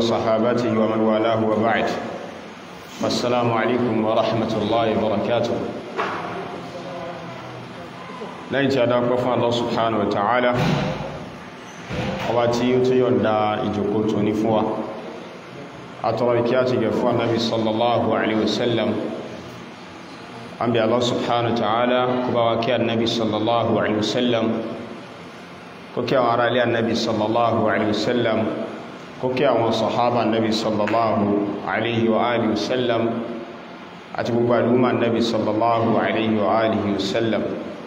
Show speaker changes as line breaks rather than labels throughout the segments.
وصحابته ومن والاه وبعد السلام عليكم ورحمة الله وبركاته lẹ́yìn tí a dápẹ́ fún Allah subhanahu wa ta'ala ọba tí ó tó yọ̀nda ìjòkó tó ní fún wa àtọrọ ìkí àti gẹ̀ fún annabi sallallahu alaihi wasallam an bí Allah subhanahu wa ta'ala kó bá wa kí annabi sallallahu alaihi wasallam kó kí àwọn ará ilé annabi sallallahu alaihi wasallam kó kí àwọn sahaba annabi sallallahu alaihi wa alihi wasallam àti gbogbo al'umma annabi sallallahu alaihi wa alihi wasallam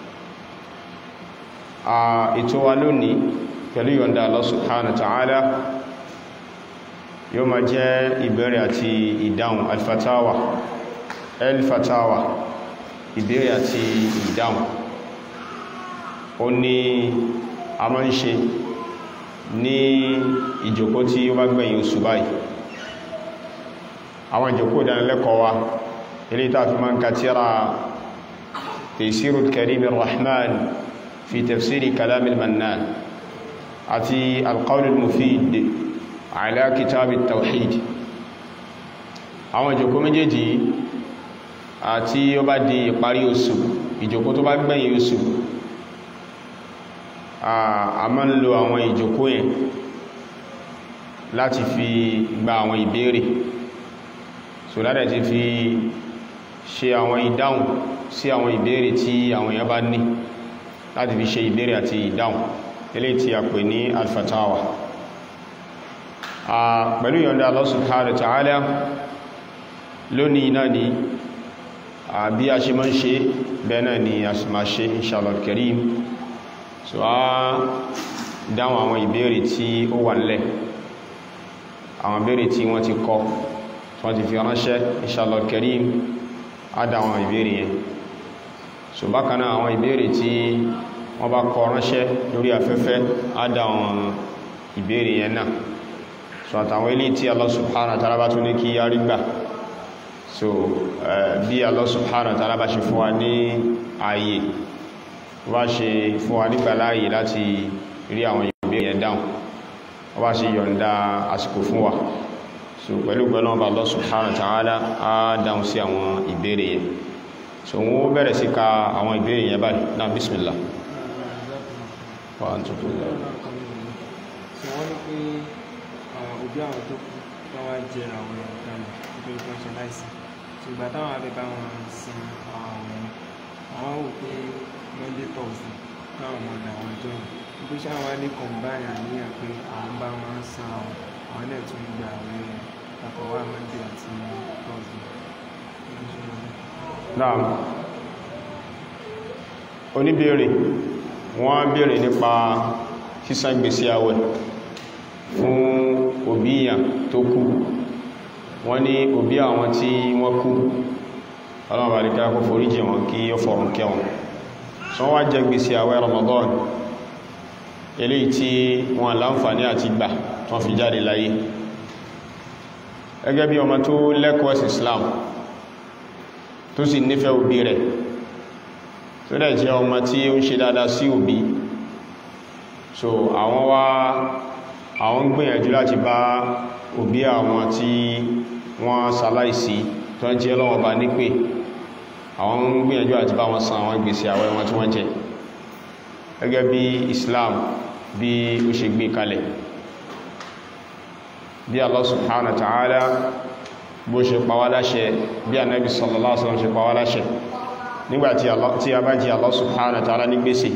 ètò wa lónìí pẹ̀lú yọ̀nda Allah subhanahu wa ta'ala yóò ma jẹ́ ìbéèrè àti ìdáhùn alfatawa alfatawa ìbéèrè àti ìdáhùn ó ní a máa ń ṣe ní ìjòkó tí ó bá gbẹ̀yìn oṣù báyìí àwọn ìjòkó ìdánilẹ́kọ̀ọ́ wa ilé ìtàfi máa ń kàtíra Taysirul Karimir Rahman في تفسير كلام المنان àti القول المفيد على كتاب التوحيد àwọn ìjòkó méjèèjì àti ó bá di ìparí oṣù ìjòkó tó bá gbẹ̀yìn oṣù a máa ń lo àwọn ìjòkó yẹn láti fi gba àwọn ìbéèrè so ládẹ̀ ti fi ṣe àwọn ìdáhùn sí àwọn ìbéèrè tí àwọn èèyàn bá ní láti fi ṣe ìbéèrè àti ìdáhùn ilé tí a pè ní alfatawa pẹ̀lú yọ̀nda Allah subhanahu wa ta'ala lónìí náà ni bí a ṣe mọ́ ṣe bẹ́ẹ̀ náà ni a sì máa ṣe inshallah al-karim so a dáhùn àwọn ìbéèrè tí ó wà nílẹ̀ àwọn ìbéèrè tí wọ́n ti kọ wọ́n ti fi ránṣẹ́ inshallah al-karim a dáhùn ìbéèrè yẹn so bákanáà àwọn ìbéèrè tí wọ́n bá kọ ránṣẹ́ lórí afẹ́fẹ́ ádá àwọn ìbéèrè yẹn náà so àtàwọn ilé tí Allah subhanahu wa ta'ala bá tún ní kí a rí gbà so bí Allah subhanahu wa ta'ala bá ṣe fún wa ní ààyè wá ṣe fún wa nígbà láàyè láti rí àwọn ìbéèrè yẹn dáhùn wá ṣe yọ̀ǹda àsìkò fún wa so pẹ̀lú pẹ̀lú ọba Allah subhanahu wa ta'ala á dáhùn sí àwọn ìbéèrè yẹn so wọ́n bẹ̀rẹ̀ sí ka àwọn ìbéèrè yẹn báyìí náà bismillah wà á tún fún
so wọ́n ní pé òbí àwọn tó kú tó wá jẹ àwọn ìdánù nítorí tó ń ṣe láìsí so ìgbà táwọn abẹ bá wọn sin àwọn àwọn wò pé monday thursday káwọn ọmọ ọdọ àwọn ọjọ́ yìí wípé ṣé àwọn ní combine àníyàn pé àwọn bá wọn san àwọn àwọn náà tún gba àwọn àkọwà monday àti thursday
náà oníbèèrè wọ́n bèèrè nípa sísan gbèsè àwẹ̀ fún òbí ìyàn tó kú wọ́n ní òbí àwọn tí wọ́n kú ọlọ́run àríká kó foríjì wọn kí ó fọ̀rùn kẹwọn sọ wá jẹ gbèsè àwẹ̀ Ramadan eléyìí tí wọ́n láǹfààní àti gbà tán fi jáde láyé gẹ́gẹ́ bí ọmọ tó lẹ́kọ̀ọ́ sí Islam tó sì nífẹ̀ẹ́ òbí rẹ̀ tó dẹ̀ jẹ́ ọmọ tí ó ń ṣe dáadáa sí òbí so àwọn wá àwọn ń gbìyànjú láti bá òbí àwọn tí wọ́n ṣaláìsí tó ń jẹ́ lọ́wọ́ bá nípè àwọn ń gbìyànjú láti bá wọn san àwọn gbèsè àwẹ̀ wọn tí wọ́n jẹ gẹ́gẹ́ bí Islam bí ó ṣe gbé kalẹ̀ bí Allah subhanahu wa ta'ala bó ṣe pàwà láṣẹ bí Ànábì sallallahu alaihi wasallam ṣe pàwà láṣẹ nígbàtí a bá jí Allah subhanahu wa ta'ala ní gbèsè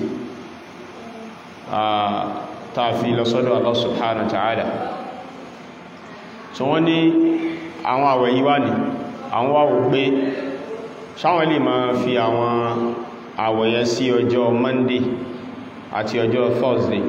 tààfi lọ sọ́dọ̀ Allah subhanahu wa ta'ala so wọ́n ní àwọn àwẹ̀ yíwá ní àwọn wáwò pé sáwọn lè máa fi àwọn àwẹ̀yẹ sí ọjọ́ Monday àti ọjọ́ Thursday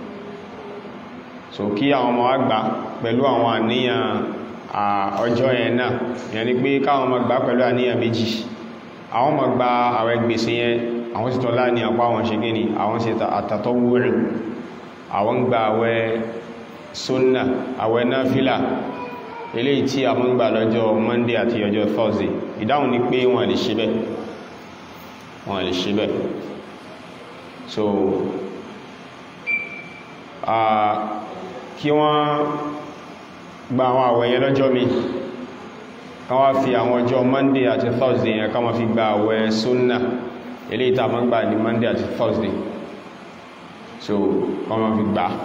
so kí àwọn ọmọ àgbà pẹ̀lú àwọn àníyàn ọjọ́ yẹn náà yẹn ni pé káwọn ọmọ gbà pẹ̀lú àníyàn méjì àwọn ọmọ gba àwẹ̀ gbèsè yẹn àwọn sì tọ́lá ní àpá àwọn ṣe gíní àwọn sì àtàtọ́ wúrì àwọn gba àwẹ̀ sunna àwẹ̀ náfílà eléyìí tí àwọn gbà lọ́jọ́ Monday àti ọjọ́ Thursday ìdáhùn ni pé wọ́n lè ṣe bẹ́ẹ̀ wọ́n lè ṣe bẹ́ẹ̀ so kí wọ́n gba àwọn àwẹ̀ yẹn lọ́jọ́ mi kan wá fi àwọn ọjọ́ monday àti thursday yẹn kan wá fi gba àwẹ̀ sunna ilé ìta ma ń gbà ní monday àti thursday so kan wá fi gbà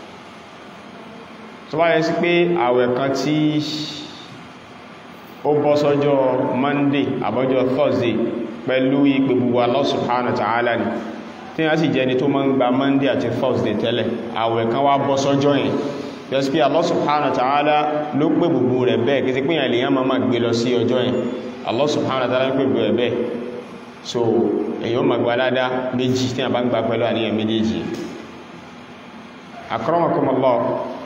tó bá yẹ sí pé àwẹ̀ kan tí ó bọ́ sọ́jọ́ monday àbọ́jọ́ thursday pẹ̀lú ìpè gbogbo Allah subhanahu wa ta'ala ni tí wọ́n sì jẹ́ ni tó máa ń gba monday àti thursday tẹ́lẹ̀ àwẹ̀ kan wá bọ́ sọ́jọ́ yẹn just pé Allah subhanahu wa ta'ala ló pè gbogbo rẹ̀ bẹ́ẹ̀ kí ti pé yàn lèyàn máa gbé lọ sí ọjọ́ yẹn Allah subhanahu wa ta'ala ló pè gbogbo rẹ̀ bẹ́ẹ̀ so èyí ó ma gba ládá méjì tí a bá ń gba pẹ̀lú àníyàn méjèèjì akramakumullah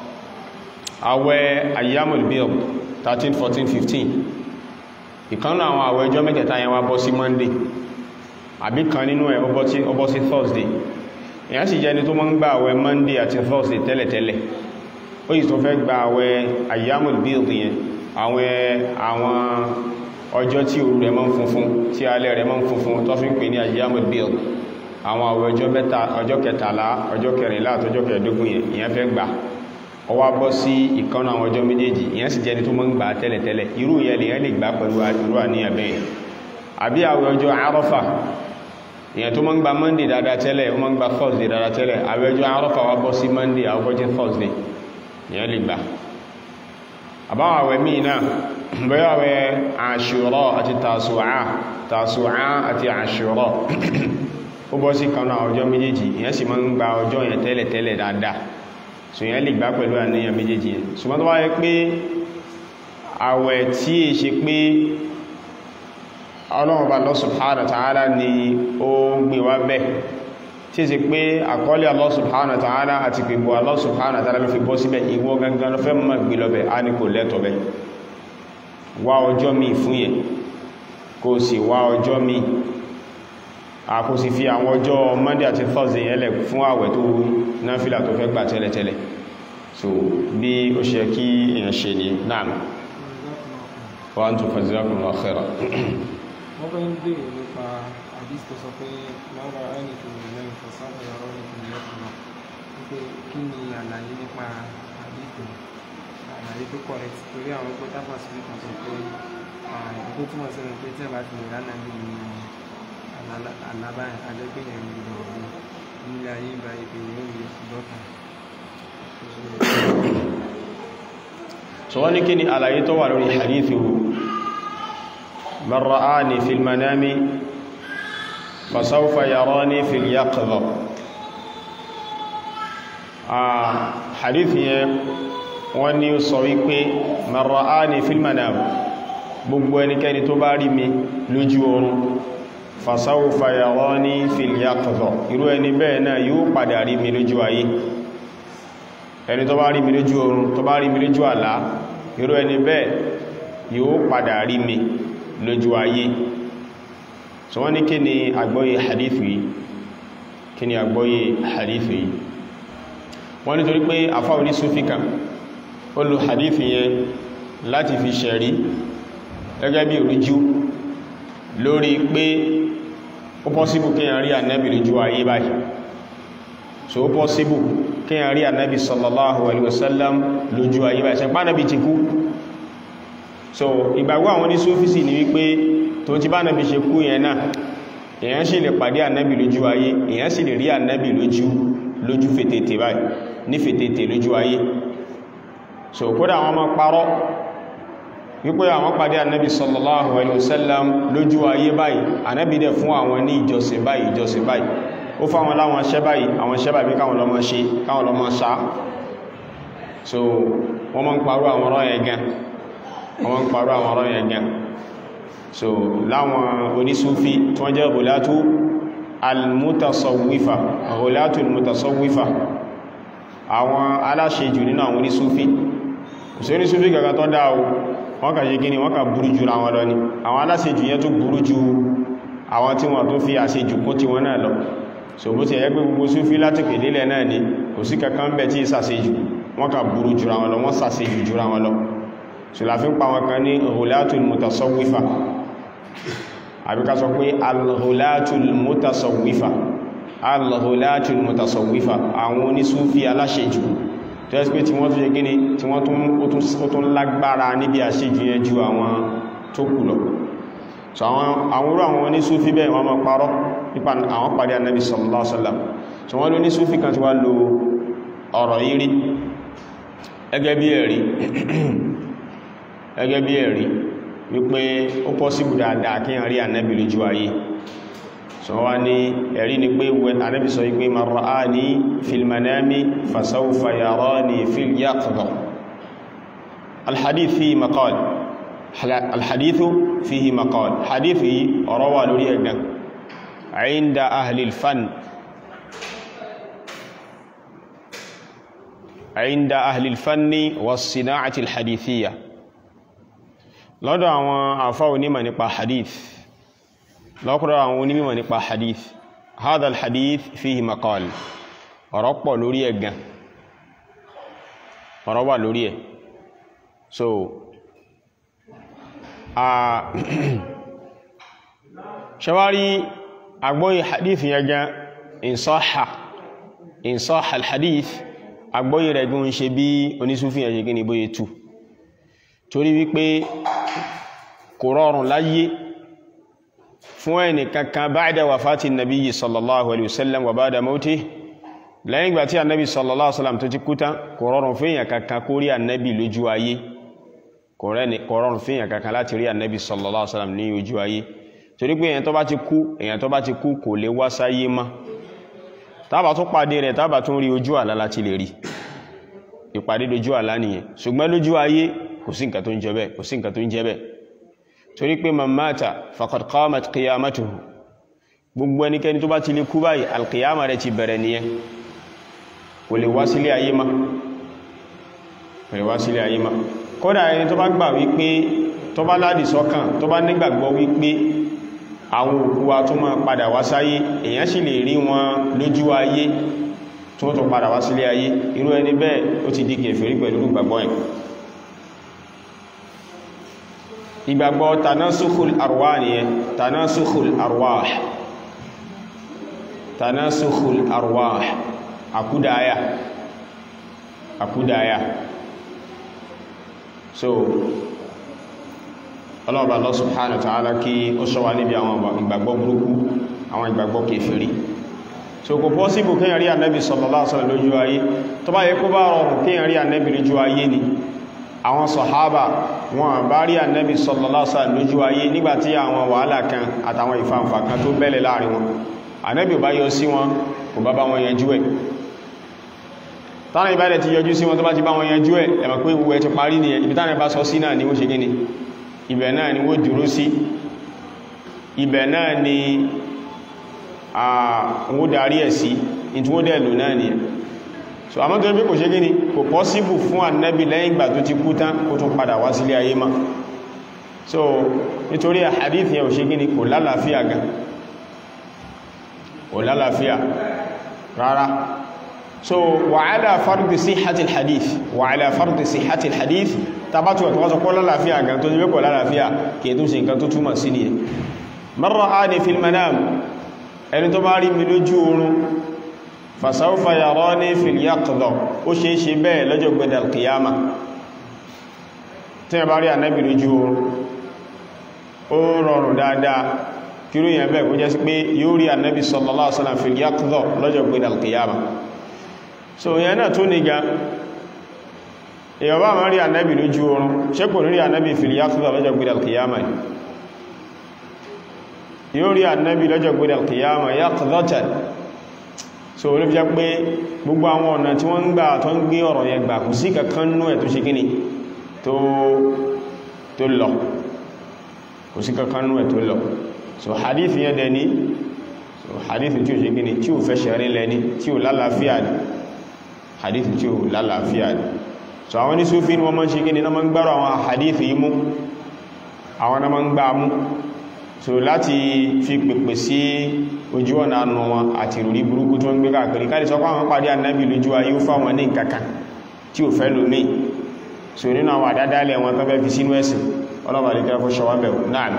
àwẹ̀ ayyamul bid 13 14 15 ìkanú àwọn àwẹ̀ ọjọ́ mẹ́tẹ̀ẹ̀ta yẹn wá bọ́ sí monday àbí kan nínú ẹ̀ ó bọ́ sí thursday èyàn sì jẹ́ ni tó máa ń gba àwẹ̀ monday àti thursday tẹ́lẹ̀tẹ́lẹ̀ ó yìí tó fẹ́ gba àwẹ̀ ayyamul bid yẹn àwẹ̀ àwọn ọjọ́ tí òru rẹ̀ máa ń funfun tí alẹ́ rẹ̀ máa ń funfun tó fi ń pè ní ayyamul bid àwọn àwẹ̀ ọjọ́ mẹ́ta ọjọ́ kẹtàlá ọjọ́ kẹrìnlá àtọjọ́ kẹẹ̀dógún yẹn ìyẹn fẹ́ gbà ó wá bọ́ sí ìkanú àwọn ọjọ́ méjèèjì ìyẹn sì jẹ́ ni tó máa ń gbà tẹ́lẹ̀tẹ́lẹ̀ irú ìyẹn lèyàn lè gbà pẹ̀lú irú àníyàn bẹ́ẹ̀ àbí àwẹ̀ ọjọ́ Àrafà èyàn tó máa ń gba monday dáadáa tẹ́lẹ̀ ó máa ń gba thursday dáadáa tẹ́lẹ̀ àwẹ̀jọ́ Àrafà wá bọ́ sí monday àwọ́jẹ́ thursday èyàn lè gbà àbáwọn àwẹ̀ míì náà bẹ́ẹ̀ àwẹ̀ Àṣúrà àti Tàṣùà Tàṣùà àti Àṣúrà ó bọ́ sí kanú àwọn ọjọ́ méjèèjì èyàn sì máa ń gba ọjọ́ yẹn tẹ́lẹ̀ tẹ́lẹ̀ dáadáa so èyàn lè gbà pẹ̀lú àníyàn méjèèjì yẹn ṣùgbọ́n tó wá yẹ pé àwẹ̀ tí è ṣe pé ọlọ́run bá Allah subhanahu wa ta'ala ni ó gbé wá bẹ́ tí sí pé àkọọ́lẹ̀ Allah subhanahu wa ta'ala àti pèbò Allah subhanahu wa ta'ala ló fi bọ́ síbẹ̀ ìwọ gangan ló fẹ́ mọ́ gbé lọ́bẹ̀ a ní kò lẹ́tọ̀ bẹ́ wá ọjọ́ mi fún yẹn kò sì wá ọjọ́ mi a kò sì fi àwọn ọjọ́ Monday àti Thursday yẹn lẹ̀ fún àwẹ̀ tó náfílà tó fẹ́ gbà tẹ́lẹ̀tẹ́lẹ̀ so bí ó ṣe kí èèyàn ṣe ní náà wa antum fajazakumullahu khairan
wọ́n fẹ́ ń bèèrè nípa àdís tó sọ pé lára ẹni tó lè lẹ́yìn fọ́sáfẹ́ ọ̀rọ̀ ní ìpínlẹ̀ ọ̀pọ̀lọ́ wípé kí ni àlàyé nípa àdís tó àlàyé tó correct torí àwọn pé tápà sí ìkan sọ pé ìkó túmọ̀ sí pé tí ẹ bá ti lè ránà bí àlábá àjẹgbẹ̀yẹ̀ ń gbọdọ̀ ọ̀gbìn nílé ayé ìgbà ìpè yóò rí dọ́ta.
so wọ́n ní kí ni àlàyé tó wà lórí hadithu من رآني في المنام فسوف يراني في اليقظة آه حديث wọ́n ní ó sọ wípé man ra'ani fil manam gbogbo ẹnikẹ́ni tó bá rí mi lójú oorun fasawfa yarani fil yaqظة irú ẹni bẹ́ẹ̀ náà yóò padà rí mi lójú ayé ẹni tó bá rí mi lójú oorun tó bá rí mi lójú àlá irú ẹni bẹ́ẹ̀ yóò padà rí mi lójú ayé so wọ́n ní kí ni àgbọ́yé hadithu yìí kí ni àgbọ́yé hadithu yìí wọ́n ní torí pé àfáwọn ní súfíkà ó lo hadithu yẹn láti fi ṣẹ̀rí gẹ́gẹ́ bí oríjú lórí pé ó pọ́síbù kí yàn rí ànábì lójú ayé báyìí so ó pọ́síbù kí yàn rí ànábì sallallahu alaihi wasallam lójú ayé báyìí ṣẹ̀pá ànábì ti kú so ìgbàgbọ́ àwọn ní sófísì ni wípé tó ti bá nàbí ṣe kú yẹn náà èyàn sì lè pàdé ànábì lójú ayé èyàn sì lè rí ànábì lójú lójú fètètè báyìí ní fètètè lójú ayé so kódà àwọn ọmọ parọ́ wípé àwọn pàdé ànábì sallallahu alaihi wasallam lójú ayé báyìí ànábì dẹ̀ fún àwọn ní ìjọsìn báyìí ìjọsìn báyìí ó fáwọn láwọn ṣẹ́ báyìí àwọn ṣẹ́ báyìí káwọn lọ máa ṣe káwọn lọ máa ṣá so wọ́n máa ń parọ́ àwọn ọ̀rọ̀ yẹn gan wọ́n ń parọ́ àwọn ọ̀rọ̀ yẹn gan so láwọn onísúfí tí wọ́n jẹ́ gòlátú almutasawwifa gòlátú almutasawwifa àwọn aláṣejù nínú àwọn onísúfí kò sí onísúfí kankan tó dáa o wọ́n kà ṣe gíní wọ́n kà burú jù àwọn lọ ni àwọn aláṣejù yẹn tó burú jù àwọn tí wọ́n tó fi àṣejù kún tí wọ́n náà lọ so bó ti ẹ̀yẹ́ pé gbogbo súfí láti pèdélẹ̀ náà ni kò sí kankan bẹ̀ tí ìsàṣejù wọ́n kà burú jù àwọn lọ wọ́n sàṣejù jù àwọn lọ ṣùláfin pa wọn kan ní hulatul mutasawwifa àbí ká sọ pé al-hulatul mutasawwifa al-hulatul mutasawwifa àwọn onísúfí aláṣejù tó ẹ́ pé tí wọ́n tún ṣe gíní tí wọ́n tún lágbára níbi àṣejù yẹn ju àwọn tó kù lọ so àwọn orú àwọn onísúfí bẹ́ẹ̀ wọ́n máa parọ́ nípa àwọn pàdé annabi sallallahu alaihi wasallam so wọ́n ló nísúfí kan tí wá lo ọ̀rọ̀ yìí rí ẹgẹ́ bí ẹ̀rí ẹgẹ́ bí ẹ̀rí wípé ó pọ́síbù dáadáa kí a rí annabi lójú ayé so wá ní ẹ̀rí ni pé annabi sọ wípé man ra'ani fil manami fasawfa yarani fil yaqظة alhadith fi maqal alhadithu fihi maqal hadith yìí ọ̀rọ̀ wà lórí ẹ̀gbẹ̀n inda ahlil fan inda ahlil fanni was sina'ati alhadithiyya lọ́dọ̀ àwọn àfá onímọ̀ nípa hadith lọ́kọ̀dọ̀ àwọn onímọ̀ nípa hadith hadha alhadith fihi maqal ọ̀rọ̀ pọ̀ lórí ẹ̀gbẹ̀n ọ̀rọ̀ wà lórí ẹ̀ so ṣẹwárí agbóyí hadith yẹn gan insáhà insáhà alhadith agbóyí rẹ̀ gún ṣe bí onísúfí yẹn ṣe gíní bóyé tú torí wípé kò rọrùn láyé fún ẹni kankan ba'da wafati nabiyyi sallallahu alaihi wasallam wa ba'da mauti lẹ́yìn ìgbà tí annabi sallallahu alaihi wasallam tó ti kú tán kò rọrùn fún èyàn kankan kó rí annabi lójú ayé kò rọrùn fún èyàn kankan láti rí annabi sallallahu alaihi wasallam ní ojú ayé torí pé èyàn tó bá ti kú èyàn tó bá ti kú kò lè wá sáyé mọ́ tábà tún pàdé rẹ̀ tábà tún rí ojú àlá láti lè rí ìpàdé lójú àlá nìyẹn ṣùgbọ́n lójú ayé kò sí nǹkan tó ń jẹ bẹ́ẹ̀ kò sí nǹkan tó ń jẹ bẹ́ẹ̀ torí pé man mata faqad qamat qiyamatuhu gbogbo ẹnikẹ́ni tó bá ti lè kú báyìí alqiyama rẹ̀ ti bẹ̀rẹ̀ nìyẹn kò lè wá sílé ayé má kò lè wá sílé ayé má kódà ẹni tó bá gbà wípé tó bá ládì sọ́kàn tó bá nígbàgbọ́ wípé àwọn òkú wa tó máa padà wá sáyé èyàn sì lè rí wọn lójú ayé tó tó padà wá sílé ayé irú ẹni bẹ́ẹ̀ ó ti di kèfèrí pẹ̀lú ìgbàgbọ́ ẹ̀ ìgbàgbọ́ tanasukhul arwah nìyẹn tanasukhul arwah tanasukhul arwah àkúdáyà àkúdáyà so ọlọ́ọ̀bá Allah subhanahu wa ta'ala kí ó ṣọ́wà níbi àwọn ìgbàgbọ́ burúkú àwọn ìgbàgbọ́ kèfèrí so kò pọ́síbù kíyàn rí ànẹ́bì sallallahu alaihi wasallam lójú ayé tó bá yẹ kó bá rọrùn kíyàn rí ànẹ́bì lójú ayé ni àwọn sọ̀hábà wọn bá rí ànẹ́bì sallallahu alaihi wasallam lójú ayé nígbàtí àwọn wàhálà kan àtàwọn ìfàǹfà kan tó bẹ́lẹ̀ láàrin wọn ànẹ́bì bá yọ sí wọn kò bá bá wọn yanjú ẹ̀ tánà ìbádẹ̀ ti yọjú sí wọn tó bá ti bá wọn yanjú ẹ̀ ẹ̀mọ̀ pé ìwẹ̀ ti parí ní ibi tánà bá sọ sí náà ni ó ṣe gíní ibẹ̀ náà ni ó dúró sí ibẹ̀ náà ni àwọn darí ẹ̀ sí ìtí wó dẹ̀ lò náà ni so àmọ́ tó bí kò ṣe gíní kò pọ́síbù fún ànábì lẹ́yìn ìgbà tó ti kú tán kó tún padà wá sílé ayé má so nítorí hadith yẹn ò ṣe gíní kò lálàáfíà gan kò lálàáfíà rárá so wàhálà fardi sihhatil hadith wàhálà fardi sihhatil hadith tabatu ẹ̀tọ́ wọ́n sọ kọ́ lálàáfíà gan tó ní wékọ̀ lálàáfíà kìí tó ṣe nǹkan tó túmọ̀ sí ni ẹ̀ man ra'ani fil manam ẹni tó bá rí mi lójú oorun fasawfa yarani fil yaqdha ó ṣe é ṣe bẹ́ẹ̀ lọ́jọ́ gbẹ̀dẹ̀ alkiyama tí ẹ bá rí ànábì lójú oorun ó rọrùn dáadáa kíró yẹn bẹ́ẹ̀ kó jẹ́ sí pé yóò rí ànábì sallallahu alaihi wasallam fil yaqdha lọ́jọ́ gbẹ̀dẹ̀ alkiyama so yẹn náà tó níga èyàn bá máa rí ànábì lójú oorun ṣé kò ní rí ànábì fil yaqdha lọ́jọ́ gbẹ̀dẹ̀ alkiyama yóò rí ànábì lọ́jọ́ gbẹ̀dẹ̀ alkiyama yaqdhatan so olóbi jẹ́ pé gbogbo àwọn ọ̀nà tí wọ́n ń gbà tó ń gbé ọ̀rọ̀ yẹn gbà kò sí kankan nú ẹ̀ tó ṣe kíni tó lọ kò sí kankan nú ẹ̀ tó lọ so hadith yẹn dẹ̀ ní so hadith tí ó ṣe kíni tí ó fẹ́ ṣẹ̀rin lẹ́ni tí ó lálàáfíà ní hadith tí ó lálàáfíà ní so àwọn ní Sufi ní wọ́n mọ́ ṣe kíni na mọ́ ń gbárò àwọn hadith yìí mú àwọn na mọ́ ń gbá mú so láti fi pèpè sí ojú ọ̀nà ànà wọn àti ìròrí burúkú tó ń gbé káàkiri káàdì sọ pé àwọn pàdé ànábì lójú ayé ó fáwọn ní nǹkankan tí ò fẹ́ lómi so nínú àwọn àdádálẹ̀ wọn tó fẹ́ fi sínú ẹ̀sìn ọlọ́bàá lè kẹ́kọ́ ṣọwọ́ bẹ̀ náà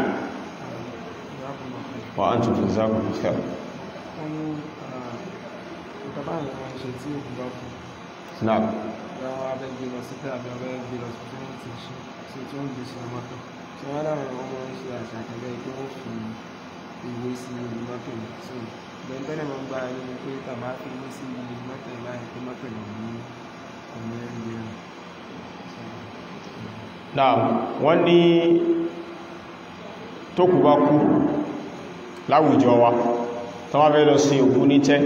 wà á tún fún zákùn fẹ́
wọ́n ní ìtàbá àwọn ṣe tí ó bá fún
náà
àwọn abẹ́ gbé lọ sí tẹ́ àbí abẹ́ gbé lọ sí tí wọ́n ti ṣe sí tí wọ́n gbé sínú mọ́tò tí wọ́n láwọn ọmọ ń ṣe àṣà àtẹ̀lẹ́ pé wọ́n fi ìwé sí inú mọ́tò yìí so bẹ́ẹ̀ tẹ́lẹ̀ máa ń gbá ẹni ni pé tàbá fi ìwé sí inú mọ́tò yìí báyìí pé mọ́tò yìí ní ọmọ ẹ̀ ń gbé rẹ̀
náà wọ́n ní tó kù bá kú láwùjọ wa tó wá fẹ́ lọ sí òkú ní tẹ́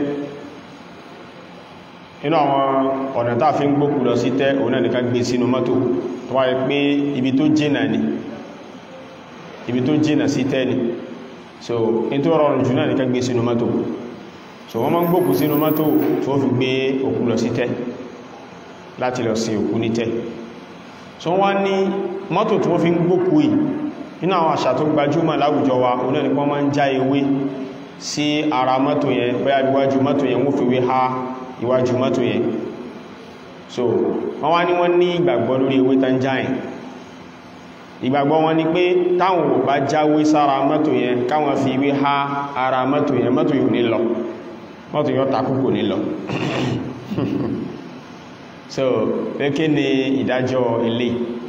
inú àwọn ọ̀nà tàà fi ń gbókù lọ sí tẹ́ òun náà nìkan gbé sínú mọ́tò tó wáyé pé ibi tó jìnà ni ibi tó jìnà sí tẹ́ ni so in tó rọrùn jù náà nìkan gbé sínú mọ́tò so wọ́n máa ń gbókù sínú mọ́tò tó fi gbé òkú lọ sí tẹ́ láti lọ sí òkú ní tẹ́ so wọ́n ní mọ́tò tí wọ́n fi ń gbókù yìí nínú àwọn àṣà tó gbajúmọ̀ láwùjọ wa òun náà ni wọ́n máa ń já ewé sí ara mọ́tò yẹn bóyá iwájú mọ́tò yẹn wọ́n fi wé ha iwájú mọ́tò yẹn so wọ́n wá ní wọ́n ní ìgbàgbọ́ lórí ewé tán jáyìn ìgbàgbọ́ wọn ni pé táwọn ò bá jáwé sára mọ́tò yẹn káwọn fi wé ha ara mọ́tò yẹn mọ́tò yóò ní lọ mọ́tò yóò takú kò ní lọ so pé kí ni ìdájọ́ ilé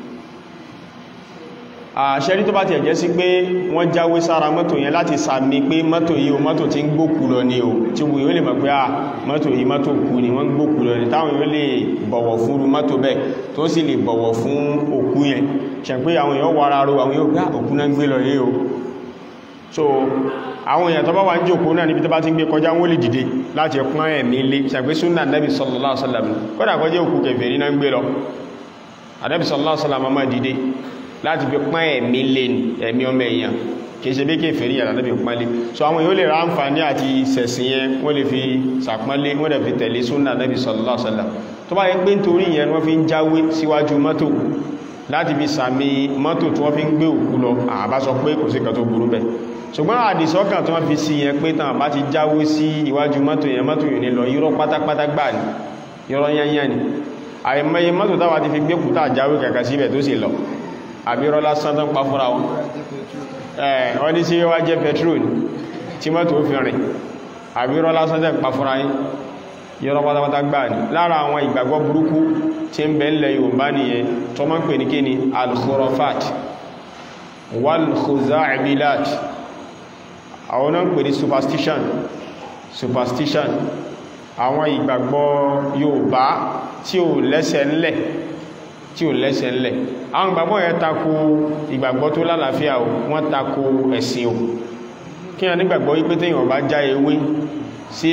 àṣẹ́rí tó bá ti ẹ̀jẹ́ sí pé wọ́n jáwé sára mọ́tò yẹn láti sàmì pé mọ́tò yìí o mọ́tò tí ń gbókù lọ ní o tí wù yóò lè mọ̀ pé à mọ́tò yìí mọ́tò kú ni wọ́n gbókù lọ ní táwọn yóò lè bọ̀wọ̀ fún mọ́tò bẹ́ẹ̀ tó sì lè bọ̀wọ̀ fún òkú yẹn ṣẹ̀ pé àwọn èèyàn wara ro àwọn yóò gbá òkú náà gbé lọ yìí o so àwọn èèyàn tó bá wà ń jòkó náà níbi tó bá ti ń gbé kọjá wọ́n lè dìde láti pọ́n ẹ̀mí lé ṣàgbé súnà nẹ́bì sallallahu alaihi wasallam kọ́dà kọjá òkú kèfèrí náà ń gbé lọ ànẹ́bì sallallahu alaihi wasallam máa dìde láti fi pọ́n ẹ̀mí lé ẹ̀mí ọmọ èèyàn kìí ṣe bí kèfèrí yàrá nẹ́bì pọ́nlé so àwọn èèyàn lè ra àǹfààní àti sẹ̀sìn yẹn wọ́n lè fi sàpọ́nlé wọ́n lè fi tẹ̀lé súnà nẹ́bì sallallahu alaihi wasallam tó bá yẹ pé nítorí yẹn wọ́n fi ń jáwé síwájú mọ́tò láti fi sàmì mọ́tò tí wọ́n fi ń gbé òkú lọ àbá sọ pé kò sí kan tó burú bẹ́ẹ̀ ṣùgbọ́n àdìsọ́kàn tí wọ́n fi sí yẹn pé tàn bá ti jáwé sí iwájú mọ́tò yẹn mọ́tò yìí ní lọ irọ́ pátápátá gbà ní irọ́ yányán ni àìmọye mọ́tò táwà ti fi gbé kúta jáwé kàkà síbẹ̀ tó sì lọ àbí irọ́ lásán tán pa fúnra wọn wọ́n ní sí wá jẹ́ petrol tí mọ́tò fi rìn àbí irọ́ lásán tán pa fúnra yín irọ́ pátápátá gbà ní lára àwọn ìgbàgbọ́ burúkú tí ń bẹ ńlẹ̀ Yorùbá nìyẹn tó máa ń pè ní kíni al-khurafat wal-khuza'ibilat àwọn náà ń pè ní superstition superstition àwọn ìgbàgbọ́ Yorùbá tí ò lẹ́sẹ̀ ńlẹ̀ tí ò lẹ́sẹ̀ ńlẹ̀ àwọn ìgbàgbọ́ yẹn tako ìgbàgbọ́ tó lálàáfíà o wọ́n tako ẹ̀sìn o kí wọ́n nígbàgbọ́ wípé téèyàn bá já ewé sí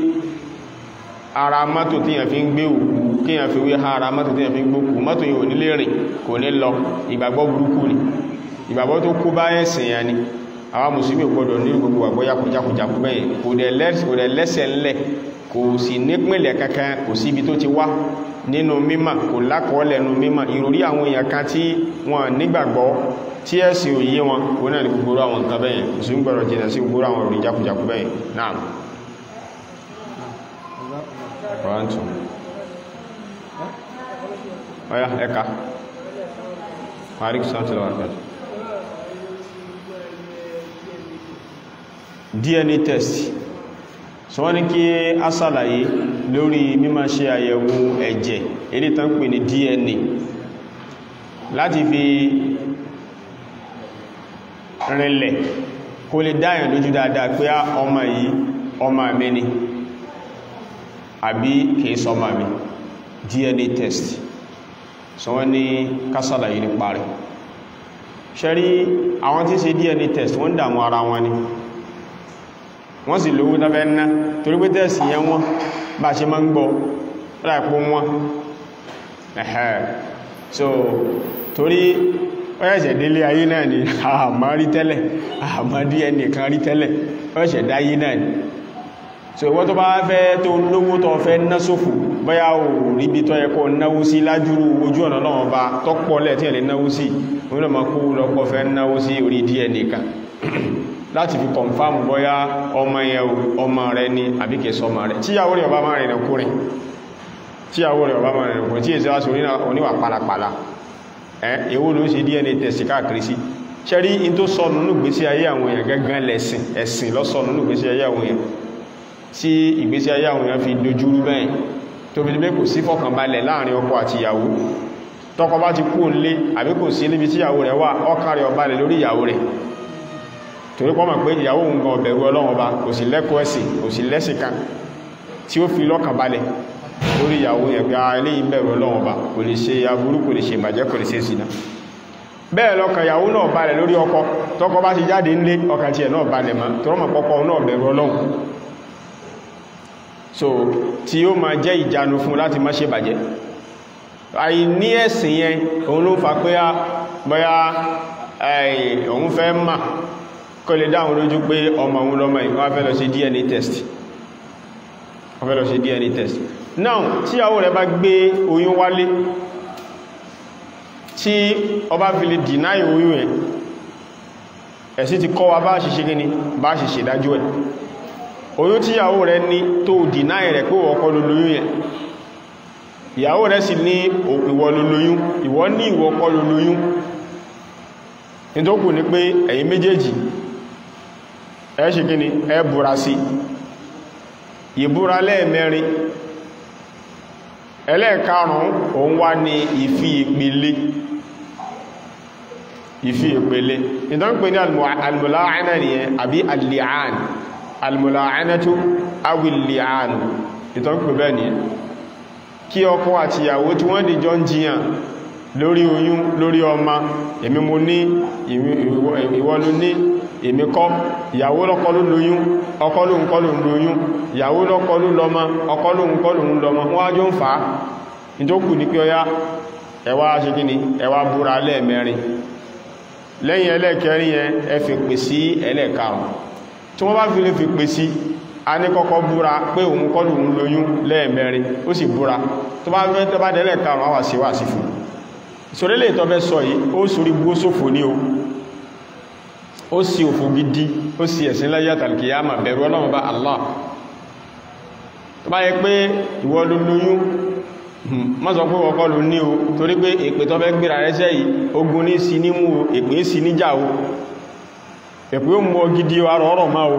ara mọ́tò téèyàn fi ń gbé òkú kéèyàn fi wé ha ara mọ́tò téèyàn fi ń gbókù mọ́tò yìí ò ní lè rìn kò ní lọ ìgbàgbọ́ burúkú ni ìgbàgbọ́ tó kú bá ẹ̀sìn yẹn ni àwọn mùsùlùmí gbọdọ̀ ní gbogbo àgbọ́ jákùjákùjákù bẹ́ẹ̀ kò dẹ̀ lẹ́sẹ̀ ńlẹ̀ kò sì nípìnlẹ̀ kankan kò sí ibi tó ti wá nínú mímọ̀ kò lákọọ́lẹ̀ nínú mímọ̀ ìròrí àwọn èèyàn kan tí wọ́n nígbàgbọ́ tí ẹ̀sìn òye wọn kò náà ní gbogbo àwọn nǹkan bẹ́ẹ̀ mùsùlùmí gbọdọ̀ jìnà sí gbogbo àwọn ìròrí jákùjákù bẹ́ẹ̀ náà ọ̀yá ẹ̀ka Malik Santi lọ́wọ́ àgbàjì. DNA test so wọ́n ní kí a ṣàlàyé lórí mímọ̀ ṣe àyẹ̀wò ẹ̀jẹ̀ èdè tán pè ní DNA láti fi rinlẹ̀ kó lè dáyàn lójú dáadáa pé á ọmọ yìí ọmọ mi ni àbí kìí sọmọ mi DNA test so wọ́n ní ká ṣàlàyé nípa rẹ̀ ṣẹ́rí àwọn tí ṣe DNA test wọ́n dàmú ara wọn ni wọ́n sì lówó tafẹ́ ná torí pé tẹ́ẹ̀sì yẹn wọ́n bá ṣe máa ń gbọ́ láìpó wọn ẹ̀hẹ́ so torí ọ́yẹ̀ṣẹ̀ délé ayé náà ni àmà rí tẹ́lẹ̀ àmà DNA kan rí tẹ́lẹ̀ ọ́yẹ̀ṣẹ̀ dáyé náà ni so ìwọ́n tó bá fẹ́ tó lówó tó fẹ́ ná sófò bóyá ò ríbi tó yẹ kó náwó sí lájúrú ojú ọ̀nà náà bá tọ́pọ̀lẹ̀ tí ẹ̀lẹ́ náwó sí orílẹ̀ ma kó lọ́pọ̀ fẹ́ náwó sí orí DNA kan láti fi kọ̀nfàmù bóyá ọmọ yẹn ọmọ rẹ ni àbíkẹ́ sọmọ rẹ tíyàwó rẹ̀ ọba máa rìn kúrin tíyàwó rẹ̀ ọba máa rìn kúrin tí èsì wá sí oníwà pàlàpàlà ẹ̀ èwo ló ń ṣe DNA test káàkiri sí ṣẹ́rí in tó sọ nínú ìgbésí ayé àwọn èèyàn gẹ́gẹ́ lẹ́sìn ẹ̀sìn lọ́sọ nínú ìgbésí ayé àwọn èèyàn tí ìgbésí ayé àwọn èèyàn fi dojúrú bẹ́ẹ̀ tó fi pé kò sí fọkànbalẹ̀ láàrin ọkọ àti ìyàwó tọkọ bá ti kú nílé àbí kò sí níbi tí ìyàwó rẹ̀ wà ọkàn rẹ̀ ò balẹ̀ lórí ìyàwó rẹ̀ torí pọ́ mọ̀ pé ìyàwó òun gan ọ̀bẹ̀rù ọlọ́run ọba kò sí lẹ́kọ̀ọ́ ẹ̀sìn kò sí lẹ́sìn kan tí ó fi lọ́kàn balẹ̀ lórí ìyàwó yẹn pé eléyìí bẹ̀rù ọlọ́run ọba kò lè ṣe aburú kò lè ṣe ìbàjẹ́ kò lè ṣe ìsìnà bẹ́ẹ̀ lọ́kàn ìyàwó náà balẹ̀ lórí ọkọ tọ́kọ bá ti jáde nílé ọkàn tiẹ̀ náà balẹ̀ mọ́ tọ́rọ mọ̀ pọ́pọ́ náà bẹ̀rù ọlọ́run so tí ó máa jẹ́ ìjánu fún láti má ṣe bàjẹ́ àìní ẹ̀sìn yẹn òun ló fà pé bóyá òun fẹ́ mà kó lè dáhùn lójú pé ọmọ òun lọ́mọ ìwọ́n fẹ́ lọ sí DNA test wọ́n fẹ́ lọ sí DNA test now tí ìyàwó rẹ̀ bá gbé oyún wálé tí ọba fi lè deny oyún ẹ̀ ẹ̀sí ti kọ́ wa bá ṣiṣẹ́ gíní bá ṣe ṣèdájú ẹ̀ oyún tí ìyàwó rẹ̀ ní tó deny rẹ̀ pé wọ́n kọ́ ló lóyún ẹ̀ ìyàwó rẹ̀ sì ní ìwọ ló lóyún ìwọ ní ìwọ kọ́ ló lóyún nítòkù ní pé ẹ̀yin méjèèjì ẹ ṣe gíní ẹ búra sí ìbúra lẹ́ẹ̀mẹ́rin ẹlẹ́ẹ̀karùn-ún òun wá ní ìfi ìpele ìfi ìpele ìdán pè ní almùláàánà nìyẹn àbí alìáàn almùláàánà tó awìlìáàn ìdán pè bẹ́ẹ̀ nìyẹn kí ọkọ àti ìyàwó tí wọ́n dìjọ ń jiyàn lórí oyún lórí ọmọ èmi mo ní ìwọ ló ní èmi kọ́ ìyàwó lọ́kọ́ ló lóyún ọkọ ló ń kọ́ ló ń lóyún ìyàwó lọ́kọ́ ló lọ́mọ ọkọ ló ń kọ́ ló ń lọ́mọ wọ́n ájó ń fà á ní tó kù ní pé ọyá ẹwà ṣe kí ni ẹwà búra lẹ́ẹ̀mẹ́rin lẹ́yìn ẹlẹ́ẹ̀kẹrin yẹn ẹ fi pè sí ẹlẹ́ẹ̀karùn tí wọ́n bá fi lè fi pè sí a ní kọ́kọ́ búra pé òun kọ́ ló ń lóyún lẹ́ẹ̀mẹ́rin ó sì búra tó bá fẹ́ tẹ́ bá dẹ́lẹ́ẹ̀karùn àwà sí wà sí fún ìṣòrélè ìtọ́fẹ́ sọ yìí ó sórí gbó sófò ní o ó sì òfò gidi ó sì ẹ̀sìn láyé àtàlùkìyàmà bẹ̀rù ọlọ́run bá Allah tó bá yẹ pé ìwọ ló lóyún má sọ pé ọkọ ló ní o torí pé èpè tó fẹ́ gbéra rẹ́sẹ̀ yìí ogun ní sí nímú o èpè sí níjà o èpè ó mú ọ gidi o arọ ọrọ̀ máa o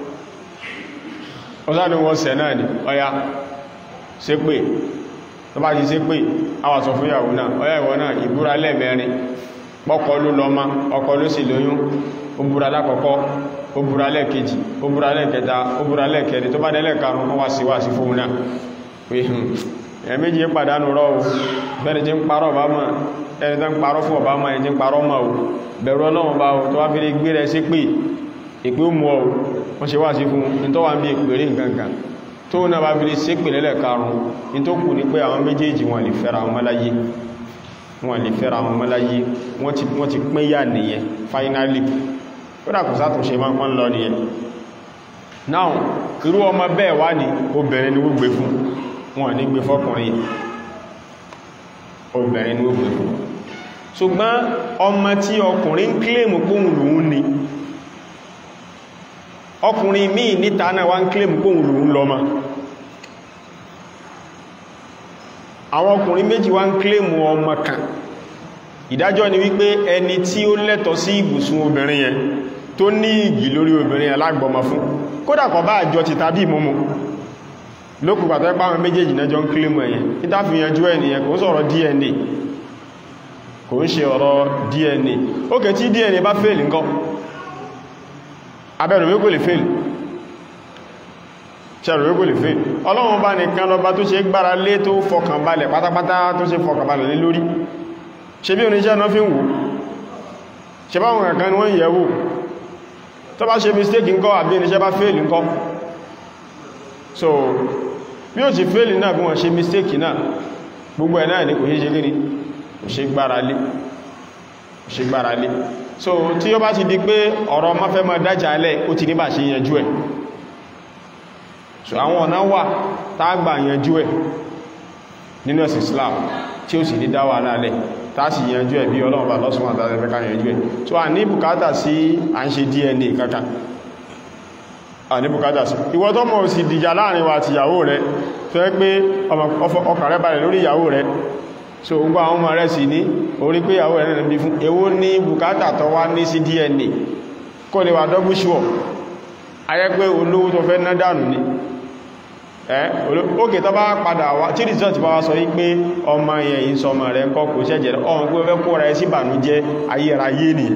ó sáà ní wọ́n sẹ̀ náà ni ọya ṣe pé tó bá ti ṣe pé àwà sọ fún ìyàwó náà ọya ìwọ náà ìbúra lẹ́ẹ̀mẹ́rin pọ́kọ ló lọ ma ọkọ ló sì lóyún ó búra lákọ̀ọ́kọ́ ó búra lẹ́ẹ̀kejì ó búra lẹ́ẹ̀kẹta ó búra lẹ́ẹ̀kẹrin tó bá dẹ́lẹ̀ karùn ún wá sí wá sí fóun náà pé ẹ̀ méjì ń pàdánù rọ́ o bẹ́ni tí ń parọ́ ọba mọ́ ẹni tó ń parọ́ fún ọba mọ́ ẹni tí ń parọ́ mọ́ o bẹ̀rù ọlọ́run bá o tó wá fi lè gbé rẹ sí pé ìpé ó mú ọ wọ́n ṣe wá sí fún ní tó wà ń bí ìpèrè nǹkankan tó náà bá fi lè sí pè lẹ́lẹ̀ karùn ún ní tó kù ní pé àwọn méjèèjì wọn lè fẹ́ra wọn mọ́láyé wọn lè fẹ́ra wọn mọ́láyé wọ́n ti pín yà nìyẹn finally kódà kò sátúnṣe máa ń lọ nìyẹn now irú ọmọ bẹ́ẹ̀ wá ní obìnrin ni wó gbé fún wọn ní gbé fọ́kùnrin obìnrin ni wó gbé fún ṣùgbọ́n ọmọ tí ọkùnrin ń kílèmù póhùn lòun ni ọkùnrin míì níta náà wá ń kílèmù póhùn lòun lọ́mọ àwọn ọkùnrin méjì wá ń kílèmù ọmọ kan ìdájọ́ ni wípé ẹni tí ó lẹ́tọ̀ sí ibùsùn obìnrin yẹn tó ní ìgì lórí obìnrin yẹn lágbọ́mọ fún kódà kò bá àjọ ti tàbí ìmúmú lókù pàtó ẹ́pá àwọn méjèèjì náà jọ ń kílèmù ẹ̀yẹn ìtàfihànjú ẹniyẹn kò ń sọ̀rọ̀ DNA kò ń ṣe ọ̀rọ̀ DNA ókè tí DNA bá fèèlì ńkọ́ abẹ́rù wé kò lè fèèlì ṣẹ̀rù wé kò lè fèèlì ọlọ́run bá nìkan lọba tó ṣe gbára lé tó fọkànbalẹ̀ pátápátá tó ṣe fọkànbalẹ̀ lé lórí ṣe bí oníṣẹ́ náà fi ń wò ṣe bá wọn kankan wọ́n yẹ̀ wò tó bá ṣe mistake ńkọ́ àbí oníṣẹ́ bá fail ńkọ́ so bí ó ti fail náà bí wọ́n ṣe mistake náà gbogbo ẹ̀ náà ní kò ṣe gíní kò ṣe gbára lé kò ṣe gbára lé so tí ó bá ti di pé ọ̀rọ̀ má fẹ́ mọ́ dájà alẹ́ ó ti ní bá ṣe yanjú ẹ̀ so àwọn ọ̀nà wà tágbà yanjú ẹ̀ nínú ẹ̀sìn Islam tí ó sì ní dáwà alálẹ̀ tàṣì yanjú ẹ̀ bí ọlọ́run bá lọ́sùn àtàrẹ fẹ́ ká yanjú ẹ̀ tó à ní bùkátà sí à ń ṣe DNA kankan à ní bùkátà sí ìwọ tó mọ̀ sí dìjà láàrin wa àti ìyàwó rẹ̀ tó ẹ́ pé ọkàn rẹ̀ balẹ̀ lórí ìyàwó rẹ̀ so gbogbo àwọn ọmọ rẹ̀ sì ní orí pé ìyàwó rẹ̀ nìbi fún èwo ní bùkátà tó wá ní sí DNA kó lè wà double sure ayẹ́ pé olówó tó fẹ́ ná dànù ni ẹ́ ókè tó bá padà wá tí result bá wá sọ yí pé ọmọ yẹn yìí sọ ọmọ rẹ̀ kọ́ kò ṣẹ́jẹ̀ ọmọ pé fẹ́ kó rẹ̀ sí ìbànújẹ́ ayérayé nìyẹn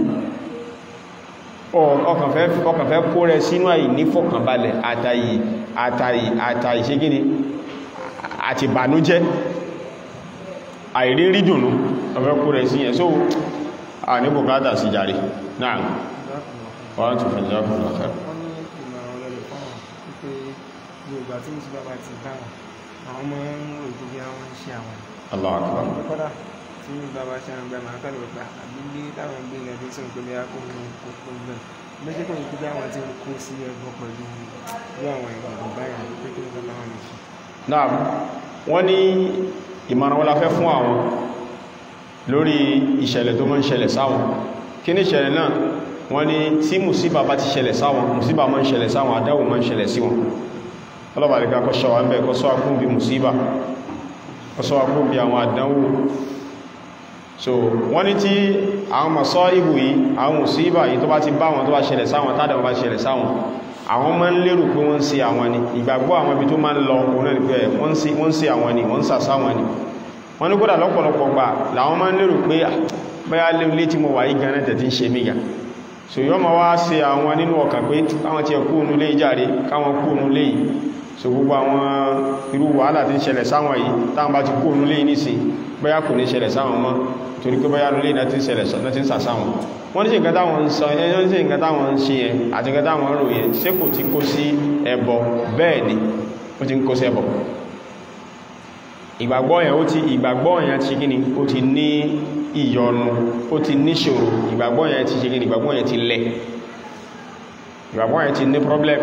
ọkàn fẹ́ kó rẹ̀ sínú àyí ní fọkànbalẹ̀ àtàyì àtàyì àtàyì ṣe gíní àti ìbànújẹ́ àìrírí dùnú ọfẹ́ kó rẹ̀ sí yẹn so a ní bùkátà sí jàre náà wọ́n tún fẹ́ jẹ́ ọkùnrin ọ̀fẹ́
wọ́n ní ìmọ̀ràn ọlọ́lẹ̀ fáwọn wípé yorùbá tí mo ti bá bá ti dáhùn àwọn ọmọ ń rò tó bí àwọn ń ṣe àwọn
Allahu Akbar
kọ́dà tí bàbá ṣe àwọn gbẹ̀mọ̀ akẹ́lẹ̀ gbà àbílé táwọn gbé ilẹ̀ bí sọ̀rọ̀ pé bí a kó ní kókó gbẹ̀ méjì kò ní kí bí àwọn ti ń kó sí ẹgbọ́ pẹ̀lú irú àwọn ìgbàgbọ́ báyìí pé kí nǹkan táwọn lè ṣe.
náà wọ́n ní ìmọ̀ràn wọ́n la fẹ́ fún àwọn lórí ìṣẹ̀lẹ̀ tó máa ń ṣẹlẹ̀ sáwọn kí ní ìṣẹ̀lẹ̀ náà wọ́n ní tí mùsíbà bá ti ṣẹlẹ̀ sáwọn mùsíbà máa ń ṣẹlẹ̀ sáwọn àdáwò máa ń ṣẹlẹ̀ sí wọn ọlọ́bàá lè kọ́ ṣọ́wà ń bẹ̀ kọ́ sọ́wà kún bí mùsíbà kọ́ sọ́wà kún bí àwọn àdánwò so wọ́n ní tí àwọn mọ̀sọ́ ìbù yìí àwọn mùsíbà yìí tó bá ti bá wọn tó bá ṣẹlẹ̀ sáwọn tádàwọn bá ṣẹlẹ̀ sáwọn àwọn máa ń lérò pé wọ́n ń ṣe àwọn ni ìgbàgbọ́ àwọn ibi tó máa ń lọ òun náà ni pé wọ́n ń ṣe àwọn ni wọ́n ń sàsá àwọn ni wọ́n ní kódà lọ́pọ̀lọpọ̀ gbà làwọn máa ń lérò pé báyá lé tí mo wà yí gan tẹ̀ tí ń ṣe mí gan so yọ́ ma wá ṣe àwọn nínú ọkàn pé káwọn ti ẹkú ònú lé ìjáre káwọn kú ònú lé yìí so gbogbo àwọn irú wàhálà tí ń ṣẹlẹ̀ sáwọn yìí táwọn bá ti kú ònú lé yìí nísìn báyá kò ní ṣẹlẹ̀ sáwọn mọ́ torí pé báyá lólé náà ti ń ṣẹlẹ̀ náà ti ń sà sáwọn wọ́n ní ṣe nǹkan táwọn ń sọ ẹyọ́ ní ṣe nǹkan táwọn ń ṣe yẹn àti nǹkan táwọn ń rò yẹn ṣé kò ti kó sí ẹbọ bẹ́ẹ̀ ni ó ti ń kó sí ẹbọ ìgbàgbọ́ yẹn ó ti ìgbàgbọ́ yẹn ti gíní ó ti ní ìyọnu ó ti níṣòro ìgbàgbọ́ yẹn ti ṣe gíní ìgbàgbọ́ yẹn ti lẹ̀ ìgbàgbọ́ yẹn ti ní problem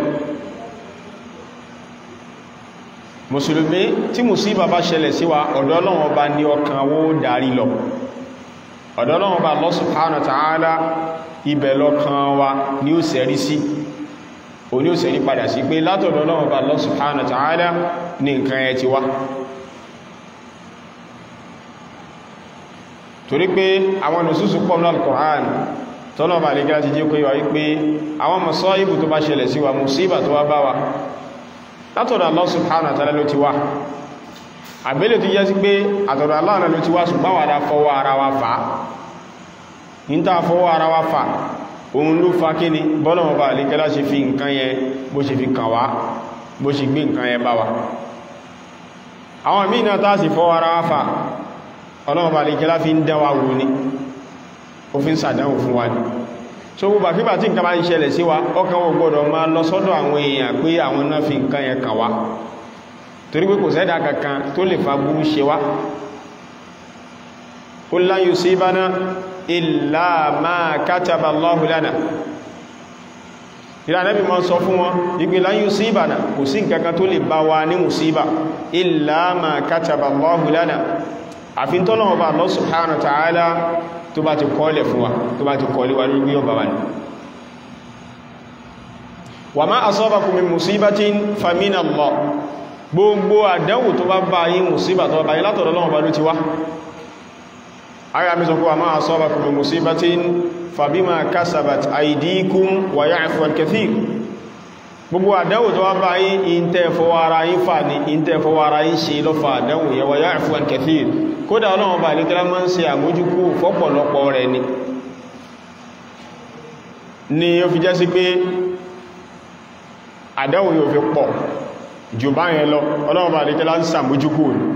mùsùlùmí tí mùsíbà bá ṣẹlẹ̀ sí wa ọ̀dọ̀ Ọlọ́run Ọba ní ọkàn wó darí lọ ọ̀dọ̀ Ọlọ́run Ọba Allah subhanahu wa ta'ala ibẹ̀ lọ́kàn wa ní ó sẹ̀rí sí o ní ó sẹ̀rí padà sí pé látọ̀dọ̀ Ọlọ́run Ọba Allah subhanahu wa ta'ala ní nǹkan ẹ ti wá torí pé àwọn nùsùsù pọ̀ ní al-Qur'an tọ́lọ̀ bá lè gá ti jẹ́ pé wà wípé àwọn masaibu tó bá ṣẹlẹ̀ sí wa musíbà tó wá bá wa látọ̀dọ̀ Allah subhanahu wa ta'ala ló ti wá àbílẹ̀ tó jẹ́ sí pé àtọ̀dọ̀ Allah ló ti wá ṣùgbọ́n wà dá fọwọ́ ara wa fà ní tàà fọwọ́ ara wa fà òun ló fa kí ni bọ́lọ̀ bá lè gẹ́lá ṣe fi nǹkan yẹn bó ṣe fi kàn wá bó ṣe gbé nǹkan yẹn bá wa àwọn míì náà tàà sì fọwọ́ ara wa fà ọlọ́ọ̀bà lè kí láfi ń dẹ́wà wò ní ó fi ń sàdánwò fún wa ní so gbogbo àfíbà tí nǹkan bá ń ṣẹlẹ̀ sí wa ọkàn wọ́n gbọ́dọ̀ máa lọ sọ́dọ̀ àwọn èèyàn pé àwọn náà fi nǹkan yẹn kàn wá torí pé kò sẹ́dà kankan tó lè fa burú ṣe wá qul lan yusibana illa ma kataba Allahu lana ìrà nẹ́bí mọ́ sọ fún wọn ìgbé lan yusibana kò sí nǹkan kan tó lè bá wa ní musiba illa ma kataba Allahu lana àfi tọ́lọ́wọ́ bá Allah subhanahu wa ta'ala tó bá ti kọ́lẹ̀ fún wa tó bá ti kọ́lẹ̀ wa lórí ọba wa ní wa ma asabakum min musibatin famin Allah gbogbo àdánwò tó bá bá yín musíbà tó bá yín látọ̀dọ̀ Ọlọ́run bá ló ti wá ara mi sọ pé wa ma asabakum min musibatin fabima kasabat aydikum wa ya'fu an kathir gbogbo àdánwò tó wá bá yín ìntẹ́ fọwọ́ ara yín fà ní ìntẹ́ fọwọ́ ara yín ṣe lọ́fà àdánwò yẹ wa ya'fu an kathir kódà ọlọ́run bá ilé tẹ́lá máa ń ṣe àmójúkú fọ́pọ̀lọpọ̀ rẹ̀ ni ni ó fi jẹ́ sí pé àdánwò yóò fi pọ̀ jù bá yẹn lọ ọlọ́run bá ilé tẹ́lá ń ṣàmójúkú ni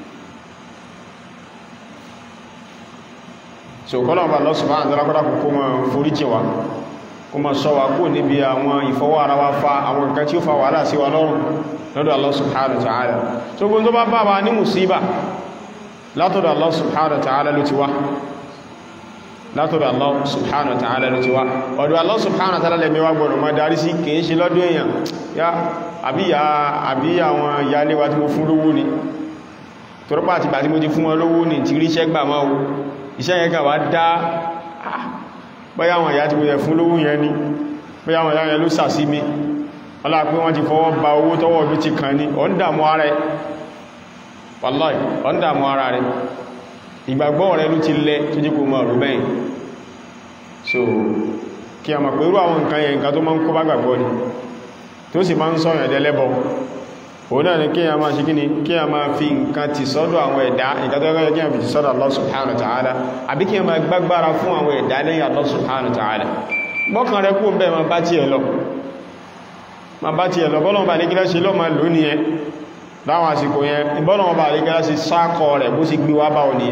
so kọ́lọ̀run bá lọ́sùn máa ń tẹ́lá kọ́dà kó máa foríjì wa kó máa sọ wa kó níbi àwọn ìfọwọ́ ara wa fa àwọn nǹkan tí ó fa wàhálà sí wa lọ́rùn lọ́dọ̀ Allah subhanahu wa ta'ala so gbogbo tó bá bá wa ní mùsíbà látọ̀dọ̀ Allah subhanahu wa ta'ala ló ti wá látọ̀dọ̀ Allah subhanahu wa ta'ala ló ti wá ọ̀dọ̀ Allah subhanahu wa ta'ala lẹ́mí wá gbọ́nà máa darí sí kìí ṣe lọ́dọ̀ èèyàn yá àbíyà àbí àwọn ìyálé wa tí mo fún lówó ni tọ́rọpá àti bàtí mo ti fún wọn lówó ni ti ríṣẹ́ gbà máa wo iṣẹ́ yẹn kà wá dá bóyá àwọn ìyá tí mo yẹ fún lówó yẹn ni bóyá àwọn ìyá yẹn ló sàsí mi ọlá pé wọ́n ti fọwọ́ ba owó tọ́wọ́ bí ti kàn ní ọ̀ ń dàmú ara ẹ̀ wallahi ọ̀ndà mọ́ ara rẹ̀ ìgbàgbọ́ rẹ̀ ló ti lẹ tó jí kò mọ̀ rú bẹ́yìn so kí a mọ̀ pé irú àwọn nǹkan yẹn nǹkan tó máa ń kó bá gbàgbọ́ ni tó sì máa ń sọ ìyànjẹ́ lẹ́bọ òun náà ni kí a máa ṣe kí ni kí a máa fi nǹkan ti sọ́dọ̀ àwọn ẹ̀dá nǹkan tó yẹ kí a fi ti sọ́dọ̀ Allah subhanahu wa ta'ala àbí kí a máa gbágbára fún àwọn ẹ̀dá lẹ́yìn Allah subhanahu wa ta'ala gbọ́kàn rẹ kú bẹ́ẹ̀ ma bá ti ẹ̀ lọ ma bá ti ẹ̀ lọ bọ́lọ̀ bá ní kílá ṣe lọ ma lò ní ẹ láwọn àsìkò yẹn ìbọ́lọ̀ bá ní kílá ṣe sákọ rẹ̀ bó sì gbé wá bá ọ ní ẹ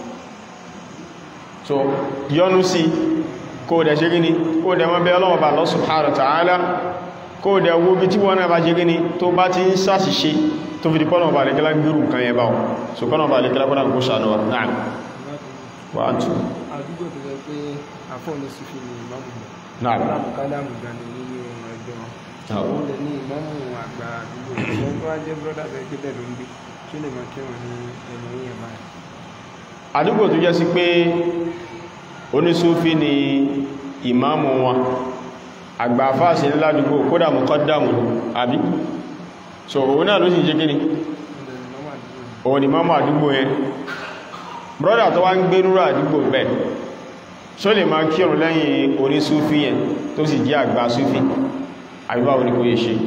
so yọnu sí kó dẹ̀ ṣe gíní kó dẹ̀ mọ́ bẹ́ ọlọ́wọ́ bá Allah subhanahu wa ta'ala kó dẹ̀ wo bí tí wọ́n náà bá ṣe gíní tó bá ti ń ṣàṣìṣe tó fi di kọ́nà bá ní kílá gbérù nǹkan yẹn báwọn so kọ́nà bá ní kílá kọ́nà kó ṣàánú wa náà wà á tù
àdúgbò tó jẹ́ pé àfọ́ ní sufi ni ìmáàmù
náà
ìmáàmù kádàmù gani nínú ẹgbẹ́ wọn
Àwọn.
òun lè ní ìmáàmù àgbà àdúgbò ìṣẹ́ tó wá jẹ́ brọ́dà bẹ́ẹ̀ gbé bẹ́ẹ̀ ló ń gbé tí ó lè máa kírun ní ẹnu yẹn báyìí
àdúgbò tó jẹ́ sí pé onísúfí ni ìmáàmù wọn àgbà fáàsì ní ládùúgbò kódà mùkọ́dàmù àbí so òun náà ló sì jẹ́ kíni
òun lè ní ìmáàmù àdúgbò
òun ni máàmù àdúgbò yẹn brọ́dà tó wá ń gbé rúrà àdúgbò bẹ́ẹ̀ ṣó lè máa kírun lẹ́yìn onísúfí yẹn tó sì jẹ́ àgbà súfí àbíbáwo ni kò yẹ ṣe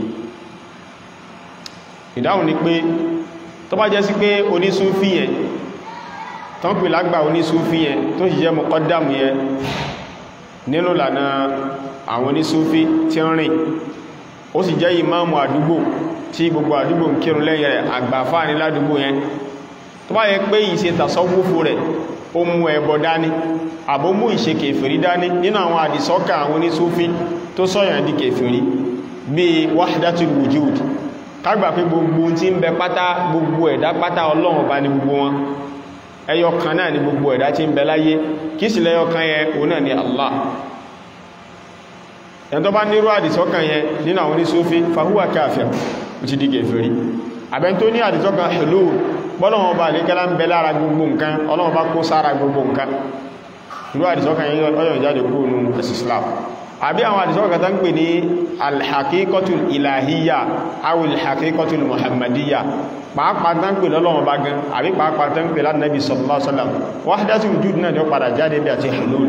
ìdáhùn ni pé tó bá jẹ́ sí pé onísúfí yẹn tán pè lágbà onísúfí yẹn tó sì jẹ́ mọ̀kọ́dàmù yẹn nínú lànà àwọn onísúfí tí ń rìn ó sì jẹ́ ìmáàmù àdúgbò tí gbogbo àdúgbò ń kírun lẹ́yìn rẹ̀ àgbàfà ní ládùúgbò yẹn tó bá yẹ pé ìṣe tàṣọ́wúfù rẹ̀ ó mú ẹbọ dání àbó mú ìṣe kèfèrí dání nínú àwọn àdìsọ́kà àwọn onísúfí tó sọ̀yàn di kèfèrí bí wahdatul wujud kágbà pé gbogbo tí ń bẹ pátá gbogbo ẹ̀dá pátá ọlọ́run bá ní gbogbo wọn ẹyọ kan náà ni gbogbo ẹ̀dá tí ń bẹ láyé kí sì lẹ́yọ kan yẹn òun náà ni Allah ẹni tó bá nírú àdìsọ́kàn yẹn nínú àwọn oníṣúfí fahuwa káfir ó ti di kèfèrí àbẹ́n tó ní àdìsọ́kàn hulul bọ́lọ̀wọ́n bá lékẹ́lá ń bẹ lára gbogbo nǹkan ọlọ́wọ́n bá kó sára gbogbo nǹkan irú àdìsọ́kàn yẹn ọyọ̀ jáde kúrò nínú ẹ̀sì Islam àbí àwọn àdìsọ́kàn tó ń pè ní alhaqiqatul ilahiyya awil haqiqatul muhammadiyya pàápàá tán pè lọ́lọ́wọ́n bá gan àbí pàápàá tán pè lánàbí sallallahu alaihi wasallam wahdatul wujud náà ni ó padà jáde bí àti hulul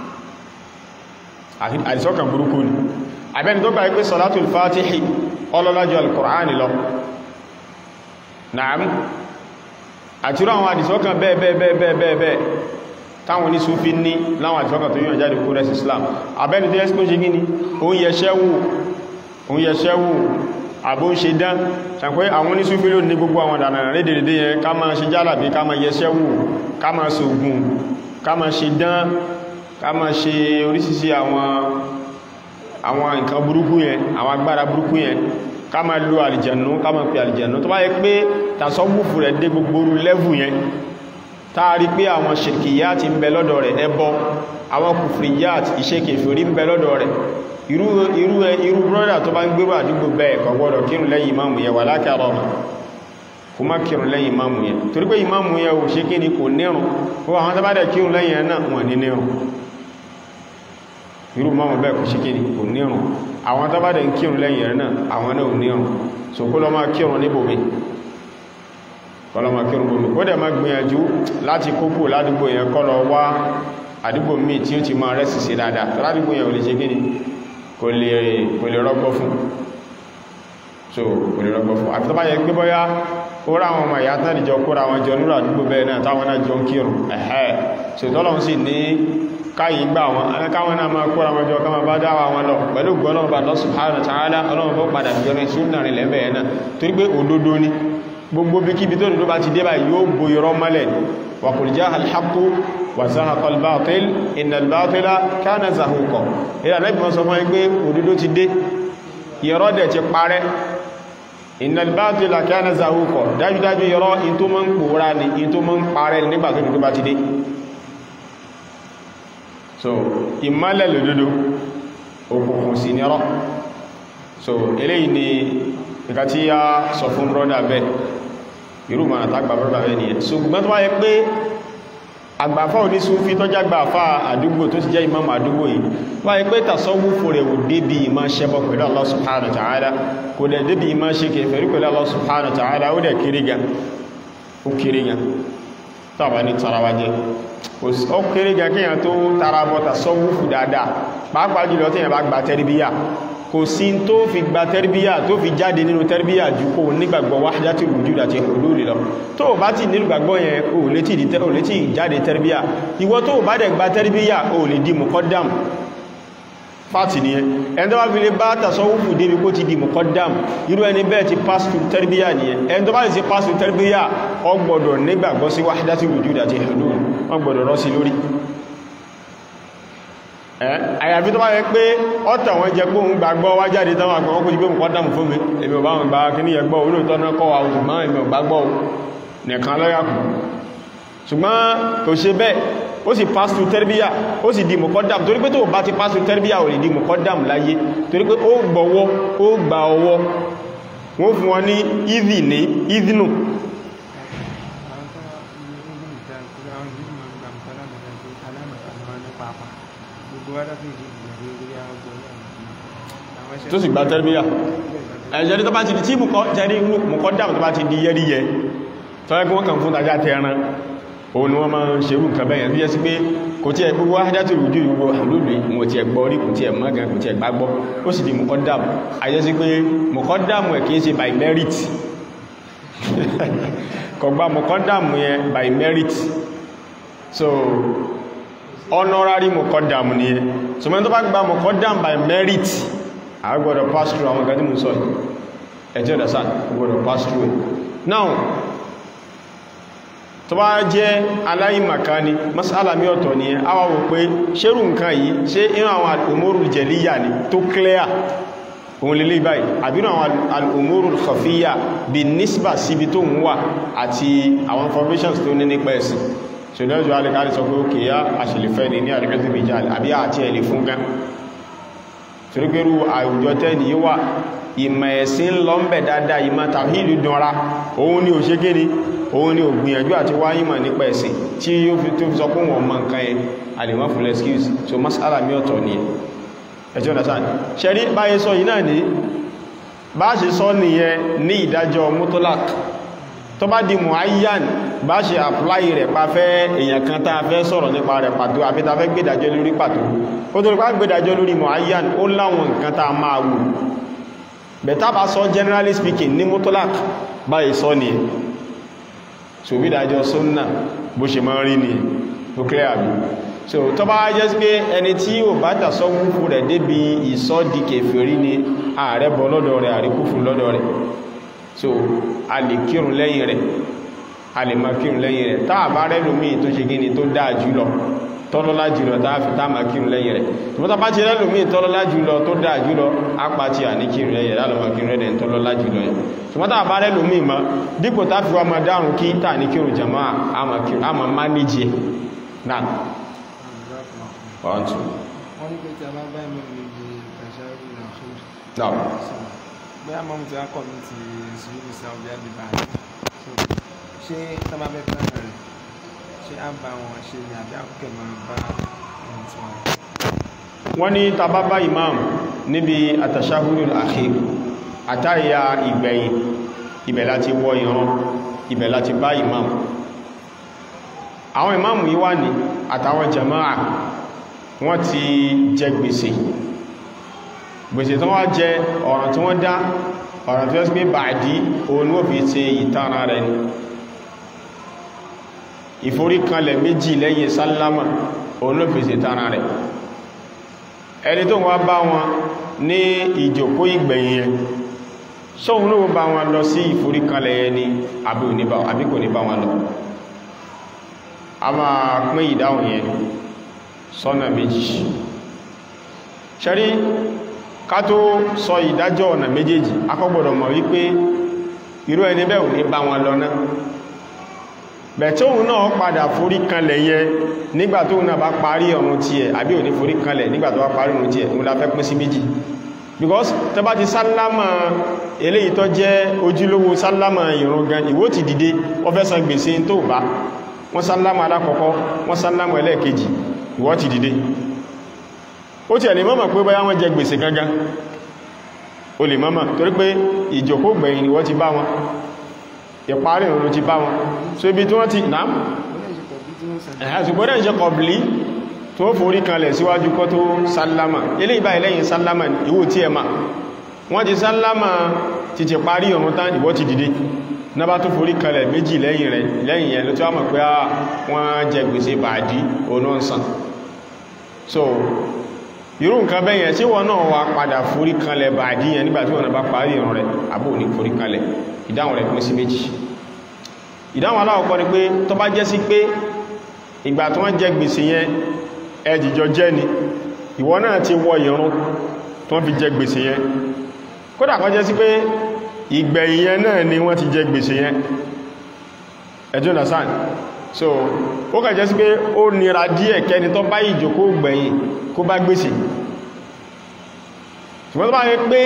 àdìsọ́kàn burúkú ni àbẹ́ni tó gbà pé salatul fatihi ọlọ́lájọ́ al-Qur'ani lọ na'am àti rán àwọn àdìsọ́kàn bẹ́ẹ̀ bẹ́ẹ̀ bẹ́ẹ̀ bẹ́ẹ̀ bẹ́ẹ̀ bẹ́ẹ̀ táwọn ní súnfí ní láwọn àdìsọ́kàn tó yíò jáde kó rẹ̀ Islam àbẹ́ni tó yẹ́sí kó ṣe gíní òun yẹṣẹ́ wù òun yẹṣẹ́ wù àbó ń ṣe dán ṣàpẹ́ àwọn ní súnfí ló ní gbogbo àwọn dànà rédèrèdè yẹn ká máa ṣe jálàbí ká máa yẹṣẹ́ wù ká máa ṣògùn ká máa ṣe dán ká máa ṣe oríṣiríṣi àwọn àwọn nǹkan burúkú yẹn àwọn agbára burúkú yẹn ká máa lo àlìjẹ̀nú ká máa pe àlìjẹ̀nú tó bá yẹ pé tàṣọ́gbùfù rẹ̀ dé gbogbo orú lẹ́vù yẹn táàrí pé àwọn ṣirkiyat ń bẹ lọ́dọ̀ rẹ̀ ẹbọ àwọn kùfriyat ìṣẹ́kèfèrí ń bẹ lọ́dọ̀ rẹ̀ irú irú irú brọ́dà tó bá ń gbérò àdúgbò bẹ́ẹ̀ kò gbọ́dọ̀ kírun lẹ́yìn ìmáàmù yẹn wà lákàrọ̀ ọmọ kò má kírun lẹ́yìn ìmáàmù yẹn torí pé ìmáàmù yẹn ò ṣe kí ni kò nírun ó àwọn tó bá dẹ̀ kírun lẹ́yìn ẹ̀ náà wọ́n ní nírun irú mọ́mù bẹ́ẹ̀ kò ṣíkí ní kò nírùn àwọn tó bá dẹ̀ ń kírùn lẹ́yìn rẹ̀ náà àwọn náà ò nírùn so kó lọ máa kírùn níbòmí kó lọ máa kírùn bòmí ó dẹ̀ máa gbìyànjú láti kókò ládùúgbò yẹn kó lọ wá àdúgbò míì tí ó ti máa rẹ̀ síse dáadáa tó ládùúgbò yẹn ò lè ṣe kí ni kò lè kò lè rọ́gbọ́ fún so kò lè rọ́gbọ́ fún àfi tó bá yẹ pé bọ́yá ó rá àwọn ọmọ ìyá tán ìjọ kóra wọn jọ nínú àdúgbò bẹ́ẹ̀ náà táwọn náà jọ ń kírùn ẹ̀hẹ́ so tọ́lọ́run sì ní káyìí gbà wọn akáwọn náà máa kóra wọn jọ ká máa bá dáwà wọn lọ pẹ̀lú gbọ́nà bá lọ subhanahu wa ta'ala ọlọ́run bó padà bí ọmọ ìṣúná rìn lẹ́bẹ̀ ẹ̀ náà torí pé òdodo ni gbogbo bí kíbi tó dodo bá ti dé báyìí yóò bo irọ́ mọ́lẹ̀ wa qul ja'a al-haqqu wa zahaqa al-batil inna al-batila kana zahuqa ìrà lẹ́bí wọn sọ fún ẹgbẹ́ òdodo ti dé irọ́ dẹ̀ ti parẹ́ inna al-batila kana zahuqa dájúdájú irọ́ in tó mọ́ ń pòórá ni in tó mọ́ ń parẹ́ nígbà tó dodo bá ti dé so ìmọ́lẹ̀ lòdòdó òkùnkùn sí nírọ́ so eléyìí ni nǹkan tí a sọ fún brọ́dà bẹ́ irú mọ̀nà tàgbà brọ́dà bẹ́ ni ẹ̀ so gbọ́n tó wáyé pé àgbàfà onísúfí tó jágbàfà àdúgbò tó ti jẹ́ imam àdúgbò yìí wáyé pé tàṣọ́wúfò rẹ̀ ò débi ìmá ṣẹbọ pẹ̀lú Allah subhanahu wa ta'ala kò dẹ̀ débi ìmá ṣe kèfèrí pẹ̀lú Allah subhanahu wa ta'ala ó dẹ̀ kéré gan ó kéré gan tàbà ní tarawajẹ́ ó kéré gan kíyàn tó tarabọ́ta sọ́wúfù dáadáa pàápàá jùlọ tí yàn bá gba tẹ́rìbíyà kò sí tó fi gba tẹ́rbíyà tó fi jáde nínú tẹ́rbíyà jù kó nígbàgbọ́ wahdatul wujud àti hulul lọ tó bá ti nígbàgbọ́ yẹn o lè tí jáde tẹ́rbíyà ìwọ tó bá dẹ̀ gba tẹ́rbíyà o lè di muqaddam fàtì ní ẹ ẹni tó bá fi lè bá tasawufu débi kó ti di muqaddam irú ẹni bẹ́ẹ̀ ti pass through tẹ́rbíyà ní ẹ ẹni tó bá ti pass through tẹ́rbíyà ó gbọ́dọ̀ nígbàgbọ́ sí wahdatul wujud àti hulul wọ́n gbọ́dọ̀ rọ́ sí lórí àyàfi tó bá yẹ pé ọ́tà wọn jẹ gbóhun gbàgbọ́ wá jáde tánwà gbọ́ wọ́n kó jí pé mùkọ́ dámù fún mi èmi ò bá wọn gba kí ní ẹgbọ́ olóòtọ́ náà kọ́ wa òṣùgbọ́n èmi ò gbàgbọ́ nìkan lọ́yàkù ṣùgbọ́n kò ṣe bẹ́ẹ̀ ó sì pass through tẹ́rbíyà ó sì di mùkọ́ dámù torí pé tó bá ti pass through tẹ́rbíyà ò lè di mùkọ́ dámù láyé torí pé ó gbọ́wọ́ ó gba ọwọ́ wọ́n fún wọn ní ìdì ní ìdínù tó sì gba tẹ́rbíyà ẹ̀jẹ̀rí tó bá ti di tí jẹ́rí mùkọ́ dáàmù tó bá ti di yẹ́rí yẹ tọ́lẹ́gbọ́n wọ́n kàn fún tàjá tẹ́ran òun ni wọ́n máa ń ṣerú nǹkan bẹ́yẹn tó jẹ́ sí pé kò tí ẹ̀ gbogbo wáhájátì rújú ìgbogbo àlúlù wọn tí ẹ̀ gbọ́ rí kò tí ẹ̀ mọ́gàn kò tí ẹ̀ gbàgbọ́ ó sì di mùkọ́ dáàmù àjẹ́ sí pé mùkọ́ dáàmù ẹ̀ kìí ṣe by merit kò gba mùkọ́ dáàmù yẹn by merit so honorary mọ̀kọ́dàm ní ẹ so mẹ́ tó bá gba mọ̀kọ́dàm by merit a gbọ́dọ̀ pass through àwọn gadi mú sọ ẹ̀tẹ́ ọ̀dá sáà gbọ́dọ̀ pass through now tó bá jẹ́ aláìmàká ni masala mi ọ̀tọ̀ ni ẹ awa wò pé ṣérù nǹkan yìí ṣe inú àwọn al'umurul jẹ̀líyà ni tó clear òun lè lè báyìí àbínú àwọn al'umurul khafiyya bí nísbà síbi tó ń wà àti àwọn informations tó ní nípa ẹ̀sìn ṣùgbọ́n alìkárí sọ pé ó kìíyá àṣìlẹ̀fẹ́ ní ní àríkẹ́sì ìjáàlì àbí àti ẹ̀lẹ̀ fún gán torípérú àwùjọ tẹ́ni yíó wà ìmọ̀ ẹ̀sìn lọ ń bẹ̀ dáadáa ìmọ̀ tàwíìlú dánra òun ni ò ṣe kéni òun ni ò gbìyànjú àti wáyìmọ̀ nípa ẹ̀sìn tí ó fi tó fi sọ pé wọ́n mọ̀ nǹkan yẹn àlèmọ́ fún excuse so masala mi ọ̀tọ̀ ni ẹjọ́ understand ṣẹ́rí báyé sọ yìí náà ní bá ṣe sọ nìyẹn ní ìdájọ́ mutolak tó bá di muayyan bá ṣe apply rẹ̀ pa fẹ́ èyàn kan tá fẹ́ sọ̀rọ̀ nípa rẹ̀ pàtó àbí ta fẹ́ gbédàjọ́ lórí pàtó ó tó rípa gbédàjọ́ lórí muayyan ó láwọn nǹkan tá máa wù bẹ̀tá bá sọ generally speaking ní mutolak báyìí sọ ni so gbédàjọ́ sunna bó ṣe máa rí ni ó clear àbí so tó bá jẹ́ sí pé ẹni tí ò bá tàṣọ́ wúfú rẹ̀ débi ìsọ́dí kèfèrí ni ààrẹ bọ́ lọ́dọ̀ rẹ̀ àríkúfù lọ́dọ̀ rẹ̀ so a lè kírun lẹ́yìn rẹ̀ a lè máa kírun lẹ́yìn rẹ̀ táà bá rẹ̀ lómi tó ṣe gíní tó dáa jùlọ tọ́lọ́lá jùlọ táà fi táà máa kírun lẹ́yìn rẹ̀ tọ́lọ́lá bá ti rẹ̀ lómi tọ́lọ́lá jùlọ tó dáa jùlọ apá ti à ní kírun lẹ́yìn rẹ̀ lọ́mọ kírun rẹ̀ tọ́lọ́lá jùlọ yẹn ṣùgbọ́n táà bá rẹ̀ lómi mọ́ dípò tá fi wá máa dárun kí táà ní kírun jàmá àmà mánéjì náà one two.
wọ́n ní pé tí a bá bá ìmọ̀ níbi ìtàṣàrí ìrìnàṣẹ́
náà
bóyá mọ́mú tí wá kọ̀ ní ti sùúrù sí ọ̀bí àdìbà ṣé tábà bẹ́ fẹ́ rẹ̀ ṣé á bá wọn ṣe ní àbí àkókò máa bá ẹni tí wọn.
wọ́n ní tàbábá imam níbi àtàṣáhúrù akhir àtàyà ìgbẹ̀yìn ibẹ̀ láti wọ ìran ibẹ̀ láti bá imam àwọn imam yìí wà ní àtàwọn jama'a wọ́n ti jẹ gbèsè gbèsè tó wá jẹ ọ̀ràn tí wọ́n dá ọ̀ràn tí wọ́n sí pé bàdí òun ó fi ṣe ìtara rẹ̀ ni ìforíkanlẹ̀ méjì lẹ́yìn sálámà òun ló fi ṣe ìtara rẹ̀ ẹni tó wá bá wọn ní ìjòkó ìgbẹ̀yìn yẹn sóhun ló bá wọn lọ sí ìforíkanlẹ̀ yẹn ni àbí kò ní bá wọn lọ a máa pín ìdáhùn yẹn sọ́nà méjì ṣẹ́rí ká tó sọ ìdájọ́ ọ̀nà méjèèjì akọ́gbọ̀dọ̀ mọ̀ wípé irú ẹni bẹ́ẹ̀ ò ní bá wọn lọ náà bẹ̀tí òun náà padà forí kanlẹ̀ yẹ nígbà tó náà bá parí ọ̀run tí ẹ̀ àbí ò ní forí kanlẹ̀ nígbà tó bá parí ọ̀run tí ẹ̀ òun la fẹ́ pín sí méjì because tó bá ti sálámà eléyìí tó jẹ́ ojúlówó sálámà ìrun gan ìwó ti dìde ó fẹ́ san gbèsè tó bá wọ́n sálámà alákọ̀ọ́kọ́ wọ́n sálámà ẹlẹ́ẹ̀kejì ìwọ ti dìde ó ti ẹ̀lẹ̀ mọ́mọ̀ pé báyá wọ́n jẹ gbèsè gangan o lè mọ́mọ̀ torí pé ìjòkó gbẹ̀yìn ni wọ́n ti bá wọn ìparí ìrùn ti bá wọn so ibi tí wọ́n ti náà ẹ̀hà ṣùgbọ́n ìṣẹ́ kọ̀bìlì tí tó forí kanlẹ̀ síwájú kó tó sálámà ilé ìbá ilẹ́yìn sálámà ìwò tí ẹ ma wọ́n ti sálámà ti ti parí ọ̀run tán ìwọ ti dìde náà bá tó forí kanlẹ̀ méjì lẹ́yìn rẹ̀ lẹ́yìn yẹn ló tí wọ́n mọ̀ pé wọ́n jẹ gbèsè bàdí onóǹsàn so irú nǹkan bẹ́yẹn tí wọ́n náà wá padà forí kanlẹ̀ bàdí yẹn nígbàtí wọ́n bá parí ọ̀run rẹ̀ àbò ní forí kanlẹ̀ ìdáhùn rẹ̀ pín sí méjì ìdáhùn aláwọ̀kọ́ ni pé tó bá jẹ́ sí pé ìgbà tí wọ́n jẹ gbèsè yẹn ẹjìjọ jẹ́ ni ìwọ náà ti wọ ìrun tó fi jẹ gbèsè yẹn kódà kọ́ jẹ́ sí pé ìgbẹ̀yìn yẹn náà ni wọ́n ti jẹ gbèsè yẹn ẹjọ́ nàsán so ó kà jẹ́ sí pé ó nira díẹ̀ kẹni tó bá ìjòkó gbẹ̀yìn kó bá gbèsè ṣùgbọ́n tó bá yẹ pé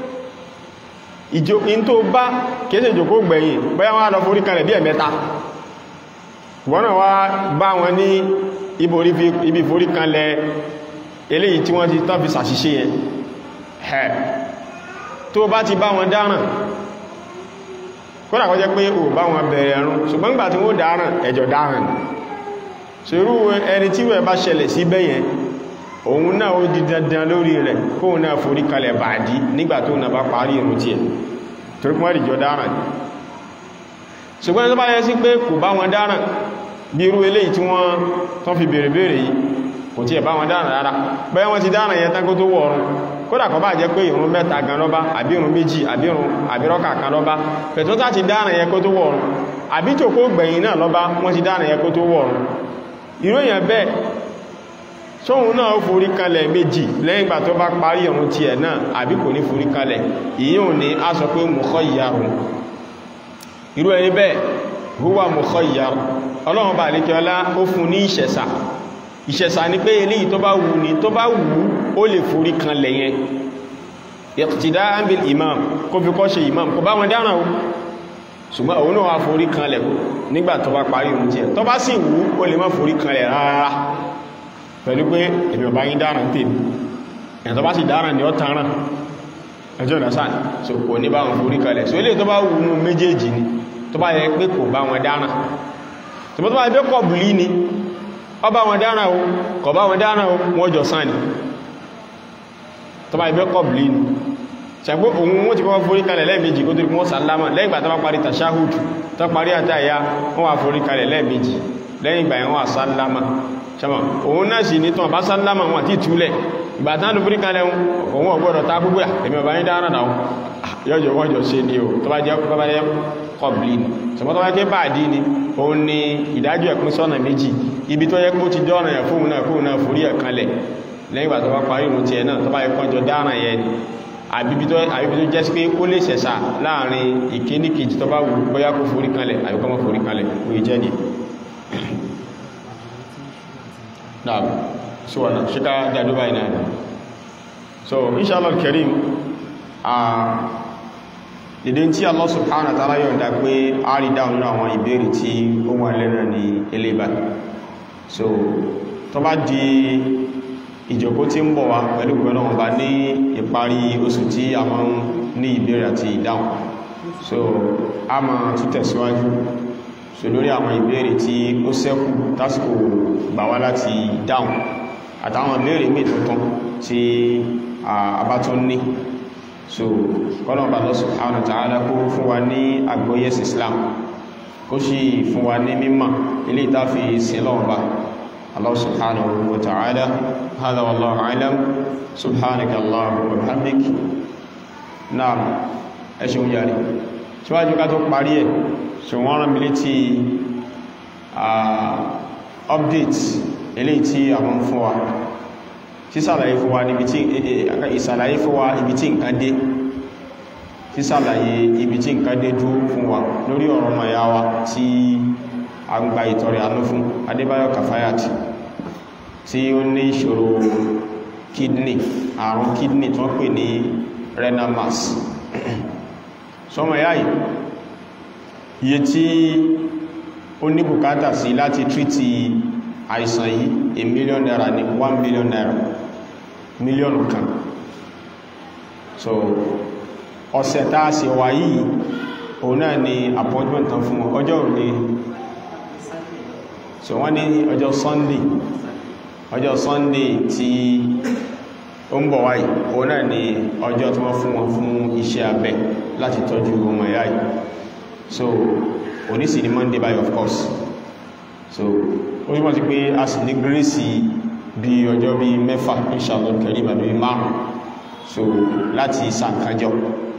ìjòkín tó bá kéèsè ìjòkó gbẹ̀yìn bóyá wọ́n á lọ forí kanlẹ̀ bí ẹ̀mẹ́ta wọ́n náà wá bá wọn ní ibi forí kanlẹ̀ eléyìí tí wọ́n ti tán fi sàṣìṣe yẹn ẹ̀ tó bá ti bá wọn dáràn kódà kó jẹ́ pé ò bá wọn bẹ̀rẹ̀ ẹ̀rùn ṣùgbọ́n gbà tí wọ́n dáràn ẹjọ́ dáràn ṣerú ẹni tí wẹ́ bá ṣẹlẹ̀ sí bẹ́yẹn òun náà ó di dandan lórí rẹ̀ kóhun náà forí kalẹ̀ bàdí nígbà tó náà bá parí ìrun tí ẹ̀ torí kún wọ́n dáràn ṣùgbọ́n tó bá yẹ sí pé kò bá wọn dáràn bí irú eléyìí tí wọ́n tán fi bèèrè bèèrè yìí kò tí ẹ̀ bá wọn dáràn rárá bẹ́ẹ̀ wọ́n ti dáràn yẹn tán kó tó wọ̀ ọ̀run kódà kó bá jẹ́ pé ìrun mẹ́ta gan lọ́bá àbí ìrun méjì àbí ìrun àbírọ́kà kan lọ́bá pẹ̀tọ́ tá ti dáràn yẹn kó tó wọ̀ ọ̀run àbí tó kó gbẹ̀yìn náà lọ́bá wọ́n ti dáràn yẹn kó tó wọ̀ ọ̀run irú èèyàn bẹ́ẹ̀ sóhun náà forí kalẹ̀ méjì lẹ́yìn ìgbà tó bá parí ìrun tiẹ̀ náà àbí kò ní forí kalẹ̀ ìyíhùn ni a sọ pé mukhayyarun irú ẹni bẹ́ẹ̀ huwa mukhayyar ọlọ́run bá lè kí ọlá ó fún ní ìṣẹ̀sà ìṣẹ̀sà ni pé eléyìí tó bá wù ní tó bá wù ó lè forí kan lẹ̀yẹn iqtida'an bil imam kó fi kọ́ ṣe imam kò bá wọn dáràn o ṣùgbọ́n òun náà wá forí kan lẹ̀ nígbà tó bá parí ohun tiẹ̀ tó bá sì wù ó lè má forí kan lẹ̀ rárá pẹ̀lú pé èmi ọba yín dáràn tèmi ẹ̀ tó bá sì dáràn ni ó tanràn ẹjọ́ ìdásán so kò ní bá wọn forí kalẹ̀ so ilé tó bá wù nú méjèèjì ni tó bá yẹ pé kò bá wọn dáràn tó bá yẹ pé kọ̀bùlí ni ọ bá wọn dáràn o kọ̀ bá wọn dáràn o wọ́n jọ sán ni tó bá yẹ pé kọ̀bùlí ni ṣàgbó òun wọ́n ti kọ́ forí kalẹ̀ lẹ́ẹ̀mejì kó tó rí wọ́n sàlámà lẹ́yìn ìgbà tó bá parí tàṣáhùdù tó parí àtàyà wọ́n wà forí kalẹ̀ lẹ́ẹ̀mejì lẹ́yìn ìgbà yẹn wọ́n wà sálámà ṣàmà òun náà sì ní tán bá sálámà wọn àti ìtúlẹ̀ ìgbà tán ló forí kalẹ̀ òun ọgbọ́dọ̀ ta gbogbo èmi ọba yín dára náà yọjọ wọ́n jọ ṣe ni o tó bá jẹ́ bá jẹ́ kọ̀blì ni ṣùgbọ́n tó bá jẹ́ báàdí ni òun ni ìdájọ́ ẹ̀pín sọ́nà méjì ibi tó yẹ kó ti dọ́ràn ẹ̀ fóun náà fóun náà forí ẹ̀ kanlẹ̀ lẹ́yìn ìgbà tó bá parí ìrun tiẹ̀ náà tó bá yẹ kọ́jọ dáràn yẹn ni àbíbi tó jẹ́ sí pé ó lè ṣẹ̀ṣà láàrin ìkíní kejì tó bá wù bóyá kó forí kanlẹ̀ àbí kó má forí kanlẹ̀ ó yẹ jẹ́ ni náà síwọ̀nà ṣíká dàdú báyìí náà so inshallah karim a ìdí tí Allah subhanahu wa ta'ala yọ̀nda pé a rí dáhùn nínú àwọn ìbéèrè tí ó wà lẹ́nà ní elébà so tó bá di ìjọkó tí ń bọ̀ wá pẹ̀lú pẹ̀lú ọba ní ìparí oṣù tí a máa ń ní ìbéèrè àti ìdáhùn so a máa tún tẹ̀síwájú so lórí àwọn ìbéèrè tí ó ṣẹ́kù tásìkò gbà wá láti dáhùn àtàwọn ìbéèrè mí tuntun tí a bá tún ní so kọ́nà bá lọ subhanahu wa ta'ala kó fún wa ní àgbóyès Islam kó sì fún wa ní mímọ̀ ilé ìtàfi sílọ́wọ́ bá Allah subhanahu wa ta'ala hada wallahu a'lam subhanaka Allahumma wa bihamdik naam ẹṣin yàrí síwájú ká tó parí ẹ̀ ṣe wọ́n rán mi létí update eléyìí tí àwọn fún wa sísàlàyé fún wa níbi tí ìsàlàyé fún wa ibi tí nǹkan dé sísàlàyé ibi tí nǹkan dé dúró fún wa lórí ọ̀rọ̀ ọmọ ìyá wa tí a ń gba ìtọrẹ àánú fún Adébáyọ̀ Kàfáyàtì tí ó ní ìṣòro kidney àrùn kidney tó pè ní renal mass sọmọ ìyá yìí iye tí ó ní bùkátà sí láti tríti àìsàn yìí a million naira ní one million naira mílíọ̀nù kan so ọ̀sẹ̀ tá a sì wà yìí òun náà ni appointment tán fún ọjọ́ òní so wọ́n ní ọjọ́ sunday ọjọ́ sunday tí ó ń bọ̀ wáyìí òun náà ni ọjọ́ tí wọ́n fún wọn fún iṣẹ́ abẹ láti tọ́jú ọmọ ìyá yìí so òní sì ni monday by of course so ó túnmọ̀ sí pé a sì ní gírísì bí ọjọ́ bí mẹ́fà inshallah kẹrí ìbàdó bí márùn so láti sàkájọ́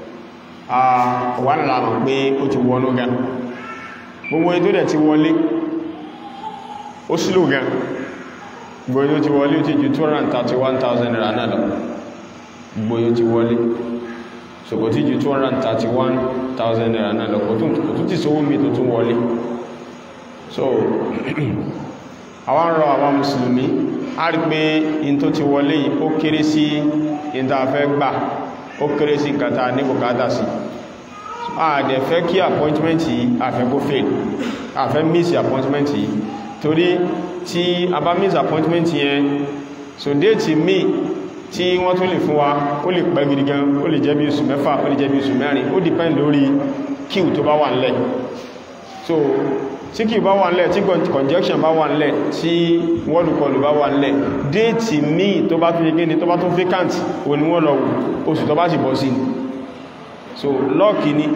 wà nílá mọ̀ pé ó ti wọnú gan gbogbo ètò dẹ̀ ti wọlé ó sílò gan gbogbo ètò ti wọlé ó ti ju 231,000 naira náà lọ gbogbo ètò ti wọlé so kò tí ju 231,000 naira náà lọ kò tún ti sówó mi tó tún wọlé so àwọn rọ àwọn mùsùlùmí a rí pé in tó ti wọlé yìí ó kéré sí in tó fẹ́ gbà ó kéré sí kàtà ní bùkátà sí àdẹ̀ fẹ́ kí appointment yìí àfẹ́ kó fail àfẹ́ miss appointment yìí torí tí a bá miss appointment yẹn so déètì mi tí wọ́n tún lè fún wa ó lè pẹ́ gidi gan ó lè jẹ́ bí oṣù mẹ́fà ó lè jẹ́ bí oṣù mẹ́rin ó depend lórí queue tó bá wà nílẹ̀ so tí kí bá wà nílẹ̀ tí conjection bá wà nílẹ̀ tí wọ́lùkọlù bá wà nílẹ̀ déètì míì tó bá tún yege ni tó bá tún vacant o ni wọ́n lọ oṣù tó bá sì bọ́ sí ni so lọ́ọ̀kì ni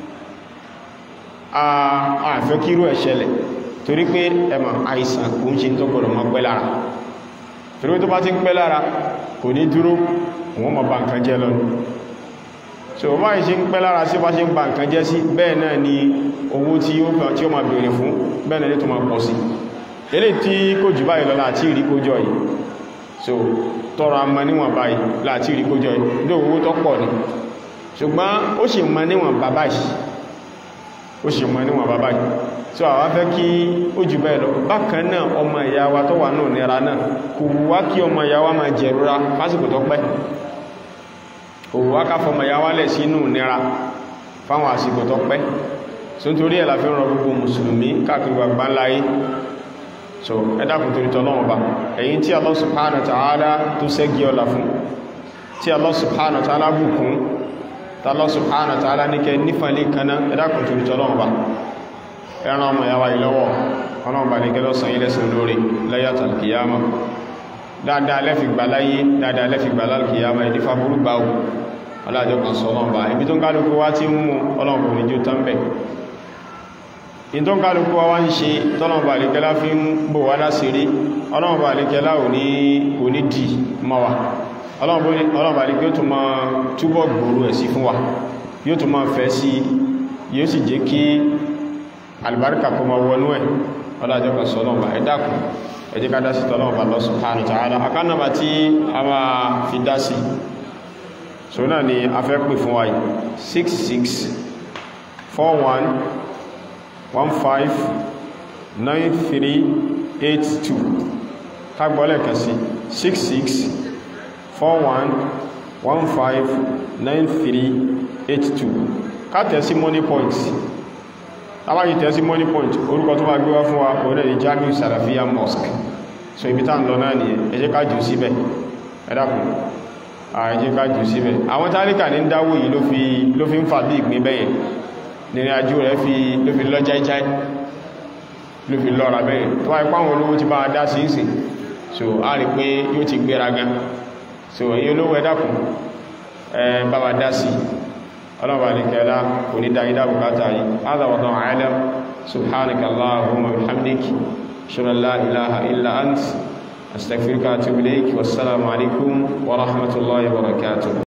àfẹ́ kírú ẹ̀ ṣẹlẹ̀ torí pé ẹmà àìsàn kò ń ṣe tó gbọ́dọ̀ mọ́ pẹ́ lára torí tó bá ti ń pẹ́ lára kò ní dúró wọ́n mọ̀ bá nǹkan jẹ́ lọ́nà so bá ìṣe ń pẹ́ lára sí bá ṣe ń ba nǹkan jẹ́ sí bẹ́ẹ̀ náà ni owó tí ó gbà tí ó máa bèèrè fún bẹ́ẹ̀ náà ní tó máa pọ̀ sí ilé tí kò jù báyìí lọ láti ìrí kójọ yìí so tọrọ a mọ níwọ̀n báyìí láti ìrí kójọ yìí ló owó tó pọ̀ ní ṣùgbọ́n ó sì mọ níwọ̀n bàbá yìí ó sì mọ níwọ̀n bàbá yìí so àwa fẹ́ kí ó jù bẹ́ẹ̀ lọ bákan náà ọmọ ìyá wa tó wà náà nira náà kò wá kí ọmọ ìyá wa máa jẹ̀rora lásìkò tó pẹ́ òwò akáfọmọ̀ ya wálẹ̀ sínú nira fáwọn àsìkò tó pẹ́ so n torí ẹ̀ la fi ń rọ gbogbo mùsùlùmí káàkiri gbàgbà láyé so ẹ̀dàkùn torí tọ́lọ́wọ́ bá ẹ̀yin tí Allah subhanahu wa ta'ala tó sẹ́gi ọlá fún tí Allah subhanahu wa ta'ala bùkún tí Allah subhanahu wa ta'ala ní kẹ nífàlẹ̀ kaná ẹ̀dàkùn torí tọ́lọ́wọ́ bá ẹran ọmọ ya wáyé lọ́wọ́ ọlọ́wọ́ bá ní kẹ́lọ́sàn ilẹ̀ sí lórí layatal qiyama dáadáa lẹ́fi gbà láyé dáadáa lẹ́fi gbà lálkìyàmá ìdífà burú gbà ó aláàjọ́ kan sọ ọlọ́mbà ibi tó ń kálukú wá tí ń mú ọlọ́mbà ní jú tán bẹ̀ in tó ń kálukú wá ń ṣe tọ́lọ̀mbà àríkẹ́lá fi ń bò wá lásìrí ọlọ́mbà àríkẹ́lá ò ní dì mọ́ wa ọlọ́mbà àríkẹ́ yóò tún máa túbọ̀ gbòòrò ẹ̀ sí fún wa yóò tún máa fẹ́ sí yóò sì jẹ́ kí àlùbáríkà kó máa wọnú ẹ̀ ọlájọ́ kan sọ ọlọ́mbà ẹ dákun ẹ jẹ́ ká dá sí tọ́lọ́wọ́ bá Allah subhanahu wa ta'ala akánàbà tí a máa fi dá sí so náà ni a fẹ́ pè fún wáyé 66 41 15 93 82 kágbọ́lẹ̀ kẹsí 66 41 15 93 82 ká tẹ̀sí money points tàbáyí tẹ́sí money point orúkọ tó bá gbé wá fún wa orílẹ̀ èdè Jamiu Salafiyya Mosque so ibi tá ń lọ náà nìyẹn ẹ jẹ́ ká jù síbẹ̀ ẹ dákun ẹ jẹ́ ká jù síbẹ̀ àwọn tálíkà ní dáwò yìí ló fi ń fà bí ìgbín bẹ́yẹn nìrìn àjò rẹ̀ ló fi lọ jáíjáí ló fi lọ́ra bẹ́yẹn tó wáyé páwọn olówó ti bá a dá sí ìsìn so a rí pé yóò ti gbéra gan so èyí olówó ẹ dákun ẹ bá wa dá sí ọlọ́wà ní kẹla kò ní dá ìdá bukata yìí aláwọ̀dán àìlẹ́m subhanaka allahumma bihamdik ṣúra la ilaha illa ant astaghfiruka wa atubu ilayk wassalamu alaikum wa rahmatullahi wa barakatuh